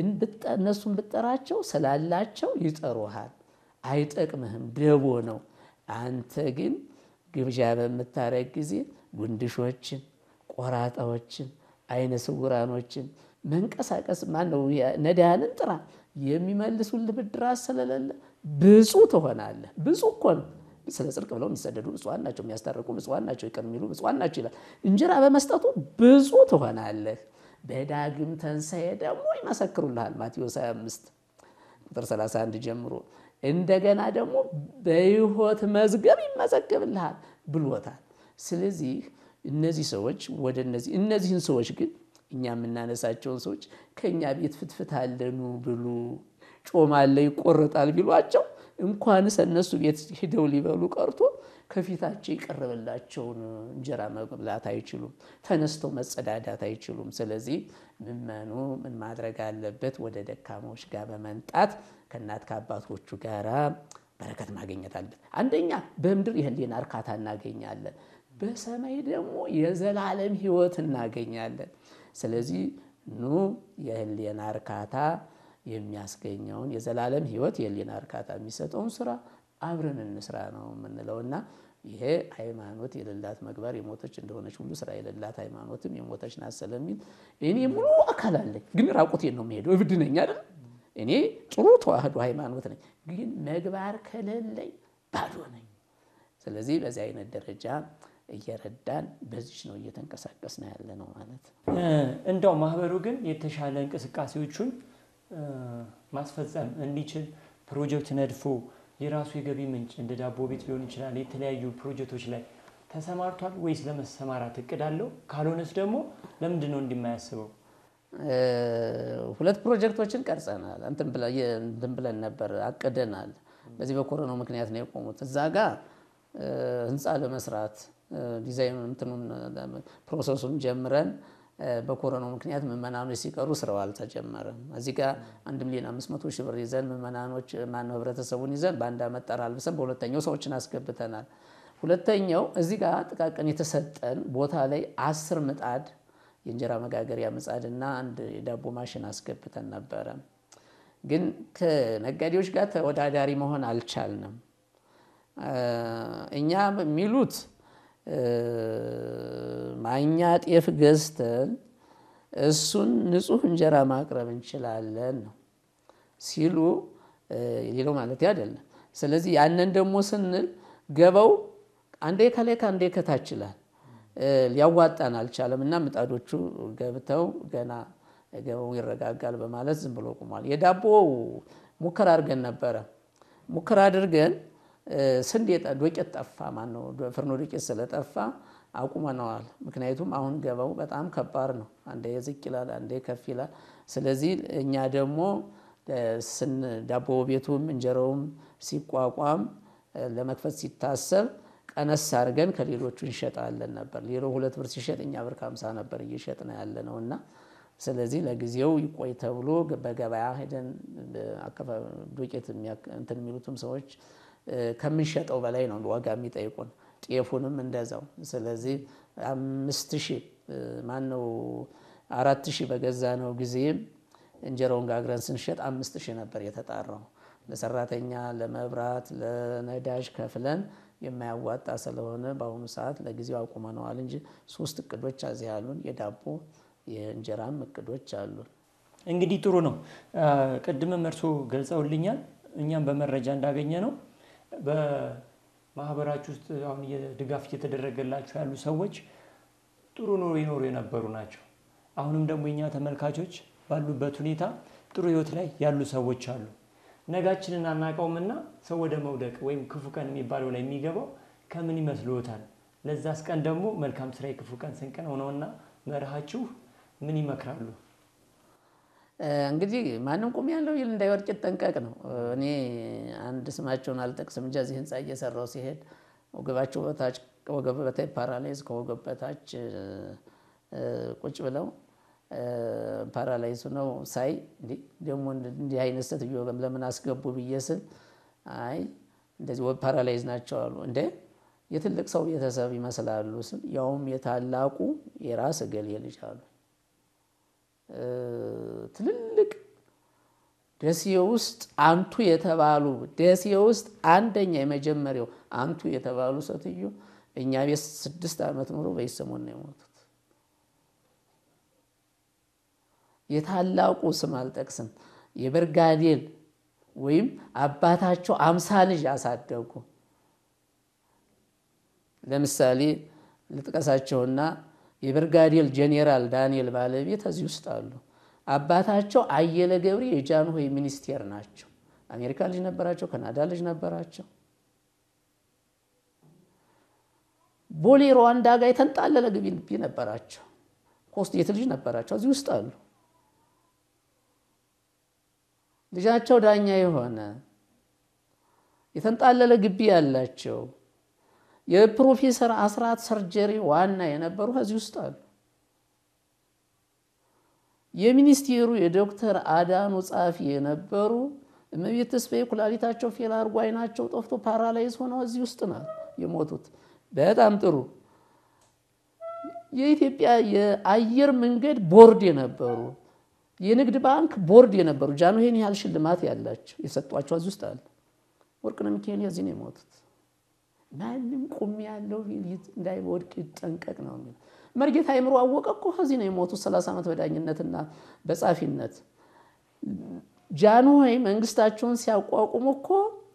እነሱን ብጠራቸው ስላላቸው ይጠሩሃል፣ አይጠቅምህም፣ ደቦ ነው። አንተ ግን ግብዣ በምታረግ ጊዜ ጉንድሾችን፣ ቆራጣዎችን፣ አይነ ስውራኖችን መንቀሳቀስ ማነው ነዳያንን ጥራ የሚመልሱልህ ብድራት ስለሌለ ብፁዕ ትሆናለህ። ብፁዕ እኮ ነው። ስለ ጽድቅ ብለው የሚሰደዱ ብፁዓን ናቸው፣ የሚያስታርቁ ብፁዓን ናቸው፣ ይቅር የሚሉ ብፁዓን ናቸው ይላል። እንጀራ በመስጠቱ ብፁዕ ትሆናለህ። በዳግም ትንሣኤ ደግሞ ይመሰክሩልሃል። ማቴዎስ 25 ቁጥር 31 ጀምሮ እንደገና ደግሞ በሕይወት መዝገብ ይመዘገብልሃል ብሎታል። ስለዚህ እነዚህ ሰዎች ወደ እነዚህ እነዚህን ሰዎች ግን እኛ የምናነሳቸውን ሰዎች ከእኛ ቤት ፍትፍት አለኑ ብሉ ጮማ አለ ይቆረጣል ቢሏቸው እንኳንስ እነሱ ቤት ሂደው ሊበሉ ቀርቶ ከፊታቸው የቀረበላቸውን እንጀራ መብላት አይችሉም። ተነስተው መጸዳዳት አይችሉም። ስለዚህ ምዕመኑ ምን ማድረግ አለበት? ወደ ደካሞች ጋር በመንጣት ከእናት ከአባቶቹ ጋራ በረከት ማግኘት አለበት። አንደኛ በምድር የህሊና እርካታ እናገኛለን፣ በሰማይ ደግሞ የዘላለም ሕይወት እናገኛለን። ስለዚህ ኑ የህሊና እርካታ የሚያስገኘውን የዘላለም ሕይወት የህሊና እርካታ የሚሰጠውን ስራ አብረን እንስራ ነው የምንለው እና ይሄ ሃይማኖት የሌላት መግባር የሞተች እንደሆነች ሁሉ ስራ የሌላት ሃይማኖትም የሞተች ናት ስለሚል እኔ ሙሉ አካል አለኝ፣ ግን ራቁቴን ነው የሚሄደው። እብድ ነኝ አይደል? እኔ ጥሩ ተዋህዶ ሃይማኖት ነኝ፣ ግን መግባር ከሌለኝ ባዶ ነኝ። ስለዚህ በዚህ አይነት ደረጃ እየረዳን በዚች ነው እየተንቀሳቀስን ያለ ነው ማለት እንደው ማህበሩ ግን የተሻለ እንቅስቃሴዎቹን ማስፈጸም እንዲችል ፕሮጀክት ነድፎ የራሱ የገቢ ምንጭ እንደ ዳቦ ቤት ሊሆን ይችላል የተለያዩ ፕሮጀክቶች ላይ ተሰማርቷል ወይስ ለመሰማራት እቅድ አለው? ካልሆነስ ደግሞ ለምንድን ነው እንዲማያስበው? ሁለት ፕሮጀክቶችን ቀርጸናል። እንትን ብለን ነበር አቅደናል። በዚህ በኮሮናው ምክንያት ነው የቆሙት። እዛ ጋር ህንፃ ለመስራት ዲዛይኑን እንትኑን ፕሮሰሱን ጀምረን በኮሮናው ምክንያት ምዕመናኖች ሲቀሩ ስራው አልተጀመረም። እዚህ ጋር አንድ ሚሊዮን አምስት መቶ ሺህ ብር ይዘን ምዕመናኖች ማነው ህብረተሰቡን ይዘን በአንድ ዓመት ጠር አልብሰን በሁለተኛው ሰዎችን አስገብተናል። ሁለተኛው እዚህ ጋር ጥቃቅን የተሰጠን ቦታ ላይ አስር ምጣድ የእንጀራ መጋገሪያ ምጣድና አንድ የዳቦ ማሽን አስገብተን ነበረ። ግን ከነጋዴዎች ጋር ተወዳዳሪ መሆን አልቻልንም። እኛ የሚሉት ማኛ ጤፍ ገዝተን እሱን ንጹህ እንጀራ ማቅረብ እንችላለን ነው ሲሉ፣ ሌላው ማለት አይደለም። ስለዚህ ያንን ደግሞ ስንል ገበው አንዴ ከላይ ከአንዴ ከታች ይላል ሊያዋጣን አልቻለም እና ምጣዶቹ ገብተው ገና ገበው ይረጋጋል በማለት ዝም ብሎ ቁሟል። የዳቦ ሙከራ አድርገን ነበረ። ሙከራ አድርገን ስንዴ ዶቄት ጠፋ። ማነው ፍርኖ ዶቄት ስለጠፋ አቁመነዋል። ምክንያቱም አሁን ገበው በጣም ከባድ ነው። አንዴ ዝቅ ይላል፣ አንዴ ከፍ ይላል። ስለዚህ እኛ ደግሞ ዳቦ ቤቱም እንጀራውም ሲቋቋም ለመክፈት ሲታሰብ ቀነስ አድርገን ከሌሎቹ እንሸጣለን ነበር። ሌላው ሁለት ብር ሲሸጥ እኛ ብር ከሀምሳ ነበር እየሸጥን ያለ ነው እና ስለዚህ ለጊዜው ይቆይ ተብሎ በገበያ ሄደን ዱቄት እንትን የሚሉትም ሰዎች ከምንሸጠው በላይ ነው ዋጋ የሚጠይቁን። ጤፉንም እንደዛው። ስለዚህ አምስት ሺህ ማነው አራት ሺህ በገዛ ነው ጊዜም እንጀራውን ጋግረን ስንሸጥ አምስት ሺህ ነበር የተጣራው። ለሰራተኛ ለመብራት፣ ለነዳጅ ከፍለን የማያዋጣ ስለሆነ በአሁኑ ሰዓት ለጊዜው አቁመነዋል እንጂ ሶስት እቅዶች እዚህ አሉን። የዳቦ የእንጀራም እቅዶች አሉን። እንግዲህ ጥሩ ነው። ቅድምም እርሶ ገልጸውልኛል፣ እኛም በመረጃ እንዳገኘ ነው በማህበራችሁ ውስጥ አሁን ድጋፍ እየተደረገላቸው ያሉ ሰዎች ጥሩ ኑሮ ይኖሩ የነበሩ ናቸው። አሁንም ደግሞ የኛ ተመልካቾች ባሉበት ሁኔታ ጥሩ ህይወት ላይ ያሉ ሰዎች አሉ። ነጋችንን አናውቀውምና ሰው ወደ መውደቅ ወይም ክፉ ቀን የሚባለው ላይ የሚገባው ከምን ይመስልዎታል? ለዛስ ቀን ደግሞ መልካም ስራ የክፉ ቀን ስንቅ ነው ነውና መርሃችሁ ምን ይመክራሉ? እንግዲህ ማንም ቁም ያለው ይል እንዳይወድቅ ይጠንቀቅ ነው። እኔ አንድ ስማቸውን አልጠቅስም እንጂ እዚህ ህንፃ እየሰራው ሲሄድ ወገባቸው በታች ወገብ በታች ፓራላይዝ ከወገብ በታች ቁጭ ብለው ፓራላይዝ ነው ሳይ ደግሞ እንዲህ አይነት ሴትዮ ለምን አስገቡ ብዬ ስል አይ እንደዚህ ፓራላይዝ ናቸው አሉ። እንደ የትልቅ ሰው ቤተሰብ ይመስላሉ ስል ያውም የታላቁ የራስ እገሌ ልጅ አሉ። ትልልቅ ደሴ ውስጥ አንቱ የተባሉ ደሴ ውስጥ አንደኛ የመጀመሪያው አንቱ የተባሉ ሴትዮ እኛ ቤት ስድስት ዓመት ኑሮ በይሰሞን ነው የሞቱት። የታላቁ ስም አልጠቅስም። የብርጋዴር ወይም አባታቸው አምሳ ልጅ አሳደጉ። ለምሳሌ ልጥቀሳቸውና የብርጋዴር ጄኔራል ዳንኤል ባለቤት እዚህ ውስጥ አሉ። አባታቸው አየለ ገብሬ የጃንሆይ ሚኒስቴር ናቸው። አሜሪካ ልጅ ነበራቸው፣ ካናዳ ልጅ ነበራቸው። ቦሌ ሩዋንዳ ጋር የተንጣለለ ግቢ ነበራቸው። ኮስት ልጅ ነበራቸው፣ እዚህ ውስጥ አሉ። ልጃቸው ዳኛ የሆነ የተንጣለለ ግቢ ያላቸው የፕሮፌሰር አስራት ሰርጀሪ ዋና የነበሩ እዚህ ውስጥ አሉ። የሚኒስቴሩ የዶክተር አዳኑ ጻፊ የነበሩ እመቤት ተስፋዬ ኩላሊታቸው ፌል አድርጎ አይናቸው ጠፍቶ ፓራላይዝ ሆነው እዚህ ውስጥ ነው የሞቱት። በጣም ጥሩ። የኢትዮጵያ የአየር መንገድ ቦርድ የነበሩ የንግድ ባንክ ቦርድ የነበሩ ጃንሆይን ያህል ሽልማት ያላቸው የሰጧቸው እዚህ ውስጥ አለ። ወርቅነህ ሚካኤል እዚህ ነው የሞቱት። ማንም ቁም ያለው እንዳይወድቅ ይጠንቀቅ ነው የሚለው። መርጌታ አይምሮ አወቀ እኮ እዚህ ነው የሞቱት። ሰላሳ ዓመት በዳኝነትና በጻፊነት ጃንሆይ መንግስታቸውን ሲያቋቁሙ እኮ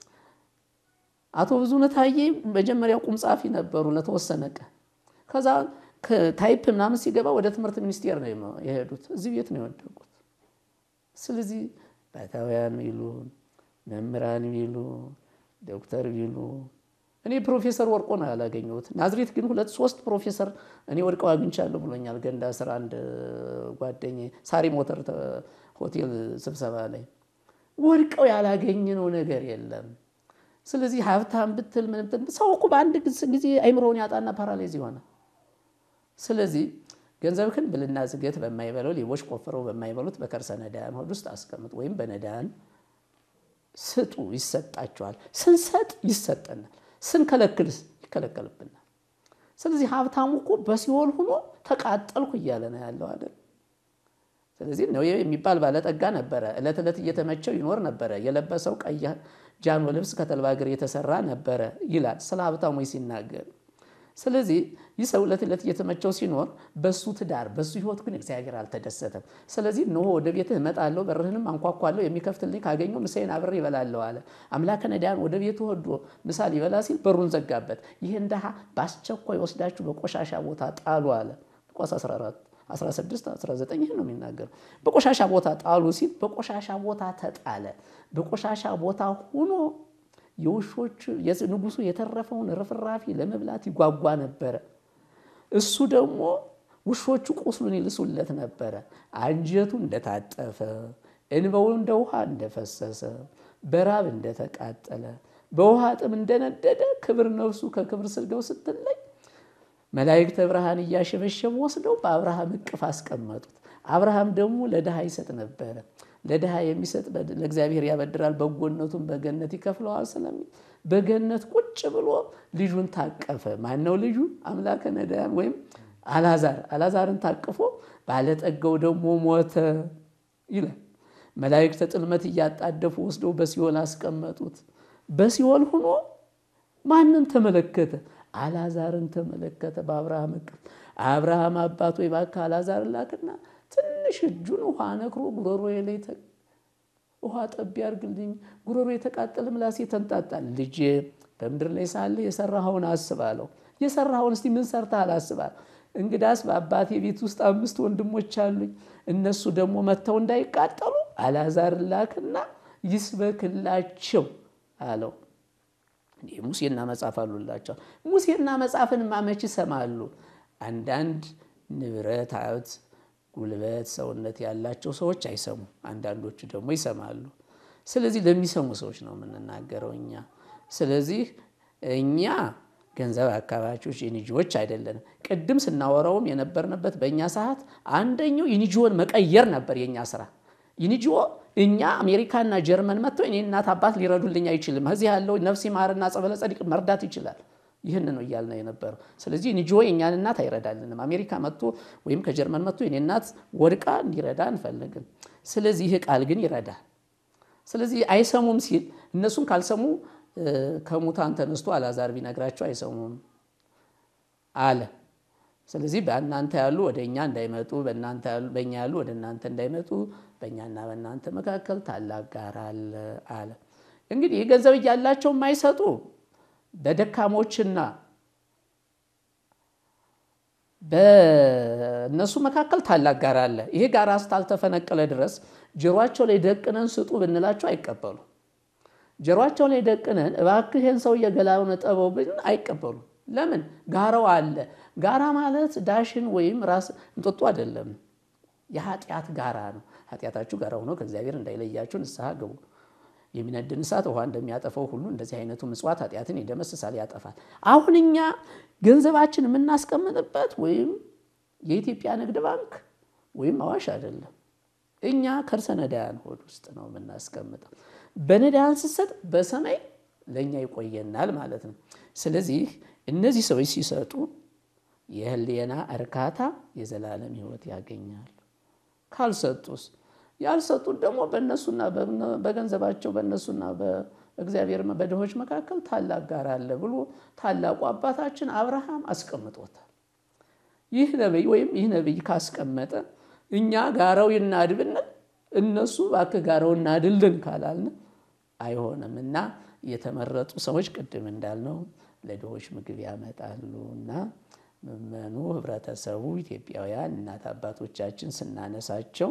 አቶ ብዙነህ ታዬ መጀመሪያ ቁም ጻፊ ነበሩ ለተወሰነ ቀን። ከዛ ታይፕ ምናምን ሲገባ ወደ ትምህርት ሚኒስቴር ነው የሄዱት። እዚህ ቤት ነው የወደቁት። ስለዚህ ባታውያን ቢሉ መምህራን ቢሉ ዶክተር ቢሉ እኔ ፕሮፌሰር ወርቆ ነው ያላገኘሁት። ናዝሬት ግን ሁለት ሶስት ፕሮፌሰር እኔ ወድቀው አግኝቻለሁ ብሎኛል። ገንዳ ስራ አንድ ጓደኛዬ ሳሪ ሞተር ሆቴል ስብሰባ ላይ ወድቀው ያላገኘነው ነገር የለም። ስለዚህ ሀብታም ብትል ምን ብትል ሰው እኮ በአንድ ጊዜ አይምሮውን ያጣና ፓራላይዝ ይሆናል። ስለዚህ ገንዘብህን ብልና ዝገት በማይበለው ሌቦች ቆፍረው በማይበሉት በከርሰ ነዳያን ሆድ ውስጥ አስቀምጥ፣ ወይም በነዳያን ስጡ፣ ይሰጣቸዋል። ስንሰጥ ይሰጠናል፣ ስንከለክልስ ይከለከልብናል። ስለዚህ ሀብታሙ እኮ በሲኦል ሆኖ ተቃጠልኩ እያለ ነው ያለው አይደል? ስለዚህ ነው የሚባል ባለጠጋ ነበረ። ዕለት ዕለት እየተመቸው ይኖር ነበረ። የለበሰው ቀይ ጃኖ ልብስ ከተልባ እግር የተሰራ ነበረ ይላል ስለ ሀብታሞች ሲናገር። ስለዚህ ይህ ሰው ዕለት ዕለት እየተመቸው ሲኖር በሱ ትዳር በሱ ሕይወት ግን እግዚአብሔር አልተደሰተም። ስለዚህ እነሆ ወደ ቤትህ እመጣለሁ፣ በርህንም አንኳኳለሁ፣ የሚከፍትልኝ ካገኘሁ ምሳዬን አብሬ እበላለሁ አለ። አምላከ ነዳያን ወደ ቤቱ ወዶ ምሳ ሊበላ ሲል በሩን ዘጋበት። ይህን ድሃ በአስቸኳይ ወስዳችሁ በቆሻሻ ቦታ ጣሉ አለ። ሉቃስ 14 16 19 ይህን ነው የሚናገረው። በቆሻሻ ቦታ ጣሉ ሲል በቆሻሻ ቦታ ተጣለ። በቆሻሻ ቦታ ሆኖ የውሾች ንጉሱ የተረፈውን ርፍራፊ ለመብላት ይጓጓ ነበረ። እሱ ደግሞ ውሾቹ ቁስሉን ይልሱለት ነበረ። አንጀቱ እንደታጠፈ፣ እንባው እንደ ውሃ እንደፈሰሰ፣ በራብ እንደተቃጠለ፣ በውሃ ጥም እንደነደደ ክብር ነፍሱ ከክብር ስጋው ስትለይ መላእክተ ብርሃን እያሸበሸቡ ወስደው በአብርሃም እቅፍ አስቀመጡት። አብርሃም ደግሞ ለድሃ ይሰጥ ነበረ። ለድሃ የሚሰጥ ለእግዚአብሔር ያበድራል፣ በጎነቱን በገነት ይከፍለዋል ስለሚል በገነት ቁጭ ብሎ ልጁን ታቀፈ። ማነው ልጁ? አምላከ ነዳያን ወይም አላዛር። አላዛርን ታቅፎ ባለጠጋው ደግሞ ሞተ ይላል። መላእክተ ጥልመት እያጣደፉ ወስደው በሲኦል አስቀመጡት። በሲኦል ሆኖ ማንን ተመለከተ? አላዛርን ተመለከተ። በአብርሃም እቅፍ አብርሃም አባት ወይ እባክህ አላዛርን ላክና ትንሽ እጁን ውሃ ነክሮ ጉሮሮ ላይ ውሃ ጠብ ያርግልኝ፣ ጉሮሮ የተቃጠለ ምላሴ ተንጣጣል። ልጄ በምድር ላይ ሳለ የሰራኸውን አስባለሁ። የሰራኸውን እስቲ ምን ሰርተሃል አስባለሁ። እንግዳስ በአባቴ ቤት ውስጥ አምስት ወንድሞች አሉኝ። እነሱ ደግሞ መጥተው እንዳይቃጠሉ አላዛር ላክና ይስበክላቸው አለው። ሙሴና መጽሐፍ አሉላቸው። ሙሴና መጽሐፍን ማመች ይሰማሉ። አንዳንድ ንብረት፣ ሀብት፣ ጉልበት፣ ሰውነት ያላቸው ሰዎች አይሰሙም። አንዳንዶቹ ደግሞ ይሰማሉ። ስለዚህ ለሚሰሙ ሰዎች ነው የምንናገረው እኛ። ስለዚህ እኛ ገንዘብ አካባቢዎች የኒጂዎች አይደለንም። ቅድም ስናወራውም የነበርንበት በእኛ ሰዓት አንደኛው የኒጂዎን መቀየር ነበር የእኛ ስራ። የኒጂዎ እኛ አሜሪካና ጀርመን መጥተው እኔ እናት አባት ሊረዱልኝ አይችልም። እዚህ ያለው ነፍስ ይማርና ጸበለ ጸዲቅ መርዳት ይችላል። ይህን ነው እያልን የነበረው። ስለዚህ ኒጂዎ የእኛን እናት አይረዳልንም። አሜሪካ መጥቶ ወይም ከጀርመን መጥቶ የኔ እናት ወድቃ እንዲረዳ አንፈልግም። ስለዚህ ይህ ቃል ግን ይረዳል። ስለዚህ አይሰሙም ሲል እነሱን ካልሰሙ ከሙታን ተነስቶ አላዛር ቢነግራቸው አይሰሙም አለ። ስለዚህ በእናንተ ያሉ ወደ እኛ እንዳይመጡ፣ በእኛ ያሉ ወደ እናንተ እንዳይመጡ በእኛና በእናንተ መካከል ታላቅ ጋር አለ አለ። እንግዲህ ገንዘብ እያላቸው የማይሰጡ በደካሞችና በእነሱ መካከል ታላቅ ጋር አለ። ይሄ ጋር እስካልተፈነቀለ ድረስ ጆሯቸው ላይ ደቅነን ስጡ ብንላቸው አይቀበሉ። ጆሯቸው ላይ ደቅነን እባክህ ይህን ሰው እየገላውን ጠበው ብን አይቀበሉም። ለምን? ጋራው አለ። ጋራ ማለት ዳሽን ወይም ራስ እንጦጦ አይደለም። የኃጢአት ጋራ ነው። ኃጢአታችሁ ጋራ ሆኖ ከእግዚአብሔር እንዳይለያችሁ ንስሐ ግቡ። የሚነድን እሳት ውሃ እንደሚያጠፈው ሁሉ እንደዚህ አይነቱ ምጽዋት ኃጢአትን ይደመስሳል፣ ያጠፋል። አሁን እኛ ገንዘባችን የምናስቀምጥበት ወይም የኢትዮጵያ ንግድ ባንክ ወይም አዋሽ አይደለም። እኛ ከርሰ ነዳያን ሆድ ውስጥ ነው የምናስቀምጠው። በነዳያን ስሰጥ በሰማይ ለእኛ ይቆየናል ማለት ነው። ስለዚህ እነዚህ ሰዎች ሲሰጡ የህሊና እርካታ የዘላለም ሕይወት ያገኛሉ። ካልሰጡስ ያልሰጡት ደግሞ በእነሱና በገንዘባቸው በእነሱና በእግዚአብሔር በድሆች መካከል ታላቅ ጋር አለ ብሎ ታላቁ አባታችን አብርሃም አስቀምጦታል። ይህ ነቢይ ወይም ይህ ነቢይ ካስቀመጠ እኛ ጋራው ይናድ ብንል እነሱ እባክህ ጋራው እናድልን ካላልን አይሆንም እና የተመረጡ ሰዎች ቅድም እንዳልነው ለድሆች ምግብ ያመጣሉ እና ምዕመኑ ህብረተሰቡ ኢትዮጵያውያን እናት አባቶቻችን ስናነሳቸው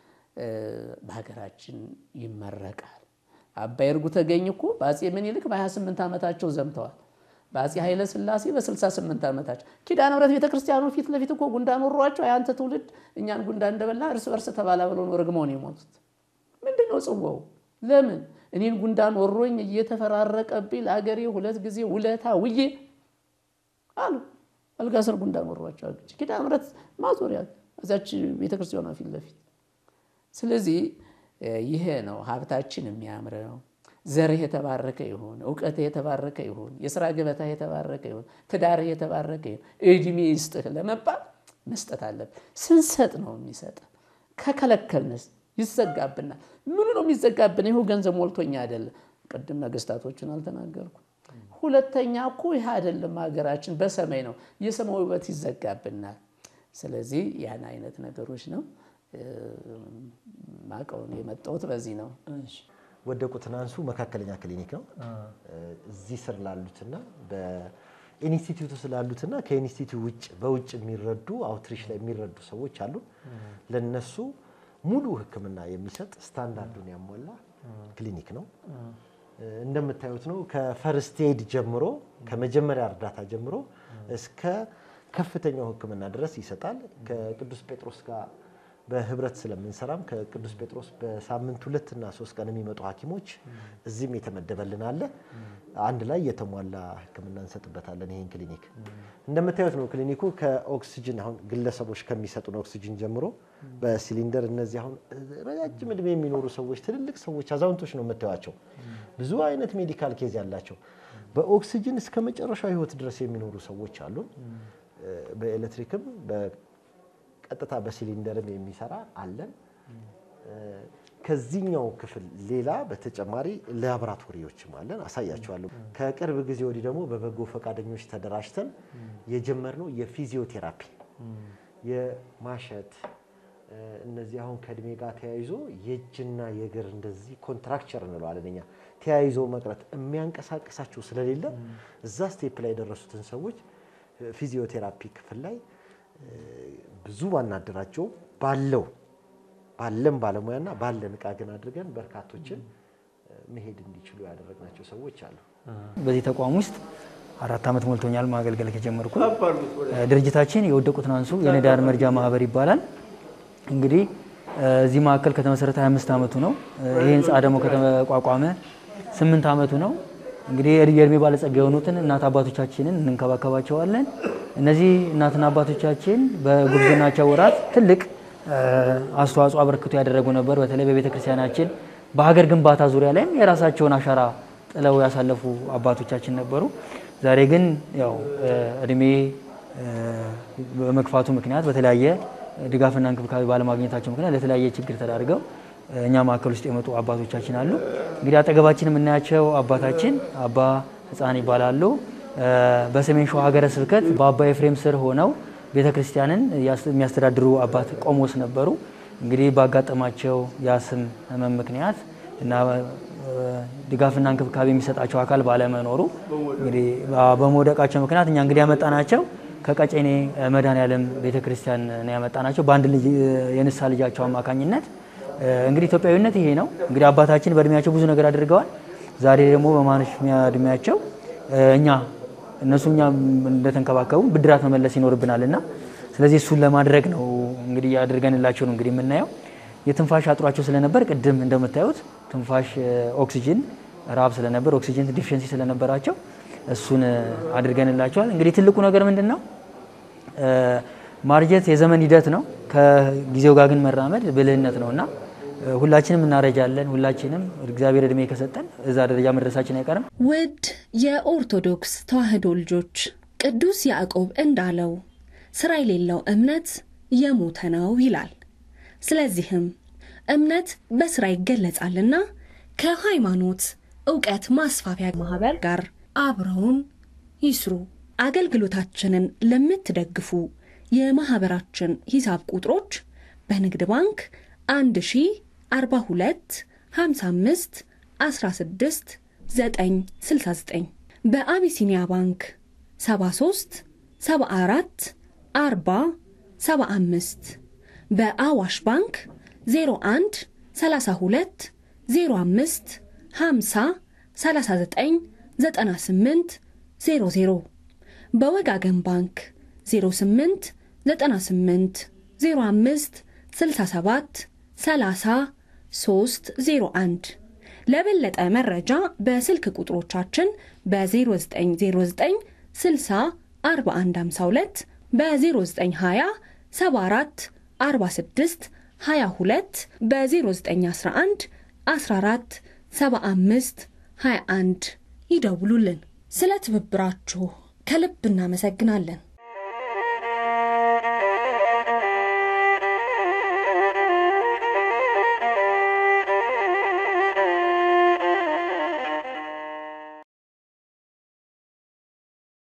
በሀገራችን ይመረቃል። አባይ እርጉ ተገኝ እኮ በአፄ ምኒልክ በ28 ዓመታቸው ዘምተዋል። በአፄ ኃይለ ሥላሴ በ68 ዓመታቸው ኪዳነ ምሕረት ቤተክርስቲያኑ ፊት ለፊት እኮ ጉንዳን ወሯቸው የአንተ ትውልድ እኛን ጉንዳን እንደበላ እርስ በርስ ተባላ ብለው ነው ረግመው ነው የሞቱት። ምንድን ነው ጽዋው? ለምን እኔን ጉንዳን ወሮኝ እየተፈራረቀብኝ ለአገሬ ሁለት ጊዜ ውለታ ውዬ አሉ። አልጋ ስር ጉንዳን ወሯቸው አገች ኪዳነ ምሕረት ማዞሪያ እዛች ቤተክርስቲያኗ ፊት ለፊት ስለዚህ ይሄ ነው ሀብታችን የሚያምረው። ዘርህ የተባረከ ይሁን፣ እውቀትህ የተባረከ ይሁን፣ የስራ ገበታህ የተባረከ ይሁን፣ ትዳርህ የተባረከ ይሁን፣ እድሜ ይስጥህ ለመባል መስጠት አለብን። ስንሰጥ ነው የሚሰጥ። ከከለከልንስ ይዘጋብናል። ምኑ ነው የሚዘጋብን? ይሁ ገንዘብ ሞልቶኛ አይደለም። ቅድም ነገስታቶችን አልተናገርኩም። ሁለተኛ እኮ ይህ አይደለም ሀገራችን በሰማይ ነው። የሰማይ ውበት ይዘጋብናል። ስለዚህ ያን አይነት ነገሮች ነው ማቀውን የመጣሁት በዚህ ነው። ወደቁትን አንሱ መካከለኛ ክሊኒክ ነው። እዚህ ስር ላሉትና በኢንስቲትዩቱ ስላሉትና ከኢንስቲትዩት ውጭ በውጭ የሚረዱ አውትሪች ላይ የሚረዱ ሰዎች አሉ። ለነሱ ሙሉ ሕክምና የሚሰጥ ስታንዳርዱን ያሟላ ክሊኒክ ነው። እንደምታዩት ነው። ከፈርስት ኤድ ጀምሮ ከመጀመሪያ እርዳታ ጀምሮ እስከ ከፍተኛው ሕክምና ድረስ ይሰጣል። ከቅዱስ ጴጥሮስ ጋር በህብረት ስለምንሰራም ከቅዱስ ጴጥሮስ በሳምንት ሁለት እና ሶስት ቀን የሚመጡ ሐኪሞች እዚህም የተመደበልን አለ። አንድ ላይ የተሟላ ሕክምና እንሰጥበታለን። ይህን ክሊኒክ እንደምታዩት ነው። ክሊኒኩ ከኦክሲጅን አሁን ግለሰቦች ከሚሰጡን ኦክሲጅን ጀምሮ በሲሊንደር እነዚህ አሁን ረጃጅም እድሜ የሚኖሩ ሰዎች፣ ትልልቅ ሰዎች፣ አዛውንቶች ነው የምታዩቸው። ብዙ አይነት ሜዲካል ኬዝ ያላቸው በኦክሲጅን እስከ መጨረሻው ህይወት ድረስ የሚኖሩ ሰዎች አሉን። በኤሌክትሪክም በቀጥታ በሲሊንደርም የሚሰራ አለን። ከዚህኛው ክፍል ሌላ በተጨማሪ ላቦራቶሪዎችም አለን፣ አሳያቸዋለሁ። ከቅርብ ጊዜ ወዲህ ደግሞ በበጎ ፈቃደኞች ተደራጅተን የጀመርነው የፊዚዮቴራፒ የማሸት እነዚህ አሁን ከእድሜ ጋር ተያይዞ የእጅና የእግር እንደዚህ ኮንትራክቸር እንለዋለን እኛ ተያይዞ መቅረት የሚያንቀሳቅሳቸው ስለሌለ እዛ ስቴፕ ላይ የደረሱትን ሰዎች ፊዚዮቴራፒ ክፍል ላይ ብዙ ባናደራጀው ባለው ባለን ባለሙያና ባለን እቃ ግን አድርገን በርካቶችን መሄድ እንዲችሉ ያደረግናቸው ሰዎች አሉ። በዚህ ተቋም ውስጥ አራት ዓመት ሞልቶኛል ማገልገል ከጀመርኩ። ድርጅታችን የወደቁትን አንሱ የነዳያን መርጃ ማህበር ይባላል። እንግዲህ እዚህ ማዕከል ከተመሰረተ 25 ዓመቱ ነው። ይህ ህንፃ ደግሞ ከተቋቋመ ስምንት ዓመቱ ነው። እንግዲህ የእድሜ ባለጸጋ የሆኑትን እናት አባቶቻችንን እንንከባከባቸዋለን። እነዚህ እናትና አባቶቻችን በጉብዝናቸው ወራት ትልቅ አስተዋጽኦ አበርክቶ ያደረጉ ነበር። በተለይ በቤተ ክርስቲያናችን በሀገር ግንባታ ዙሪያ ላይም የራሳቸውን አሻራ ጥለው ያሳለፉ አባቶቻችን ነበሩ። ዛሬ ግን ያው እድሜ በመግፋቱ ምክንያት በተለያየ ድጋፍና እንክብካቤ ባለማግኘታቸው ምክንያት ለተለያየ ችግር ተዳርገው እኛ ማዕከል ውስጥ የመጡ አባቶቻችን አሉ። እንግዲህ አጠገባችን የምናያቸው አባታችን አባ ሕፃን ይባላሉ። በሰሜን ሸዋ ሀገረ ስብከት በአባ ኤፍሬም ስር ሆነው ቤተ ክርስቲያንን የሚያስተዳድሩ አባት ቆሞስ ነበሩ። እንግዲህ ባጋጠማቸው የአስም ህመም ምክንያት እና ድጋፍና እንክብካቤ የሚሰጣቸው አካል ባለመኖሩ እንግዲህ በመውደቃቸው ምክንያት እኛ እንግዲህ ያመጣናቸው ከቀጨኔ መድኃኔዓለም ቤተ ክርስቲያን ነው ያመጣናቸው በአንድ ልጅ የንሳ ልጃቸው አማካኝነት። እንግዲህ ኢትዮጵያዊነት ይሄ ነው። እንግዲህ አባታችን በእድሜያቸው ብዙ ነገር አድርገዋል። ዛሬ ደግሞ በማንሽሚያ እድሜያቸው እኛ እነሱ እኛ እንደተንከባከቡ ብድራት መመለስ ይኖርብናል እና ስለዚህ እሱን ለማድረግ ነው እንግዲህ አድርገንላቸው ነው እንግዲህ የምናየው። የትንፋሽ አጥሯቸው ስለነበር ቅድም እንደምታዩት ትንፋሽ ኦክሲጅን ረሃብ ስለነበር ኦክሲጅን ዲፊሽንሲ ስለነበራቸው እሱን አድርገንላቸዋል። እንግዲህ ትልቁ ነገር ምንድን ነው? ማርጀት የዘመን ሂደት ነው። ከጊዜው ጋር ግን መራመድ ብልህነት ነው እና ሁላችንም እናረጃለን። ሁላችንም እግዚአብሔር እድሜ ከሰጠን እዛ ደረጃ መድረሳችን አይቀርም። ውድ የኦርቶዶክስ ተዋሕዶ ልጆች ቅዱስ ያዕቆብ እንዳለው ስራ የሌለው እምነት የሞተ ነው ይላል። ስለዚህም እምነት በስራ ይገለጻልና ከሃይማኖት እውቀት ማስፋፊያ ማህበር ጋር አብረውን ይስሩ። አገልግሎታችንን ለምትደግፉ የማህበራችን ሂሳብ ቁጥሮች በንግድ ባንክ 1042 55 16 969 በአቢሲኒያ ባንክ 73 74 40 75 በአዋሽ ባንክ 01 32 05 50 39 98 00 በወጋገን ባንክ 08 98 05 67 30 301 ለበለጠ መረጃ በስልክ ቁጥሮቻችን በ0909 60 4152 በ0920 74 46 22 በ0911 14 75 21 ይደውሉልን። ስለ ትብብራችሁ ከልብ እናመሰግናለን።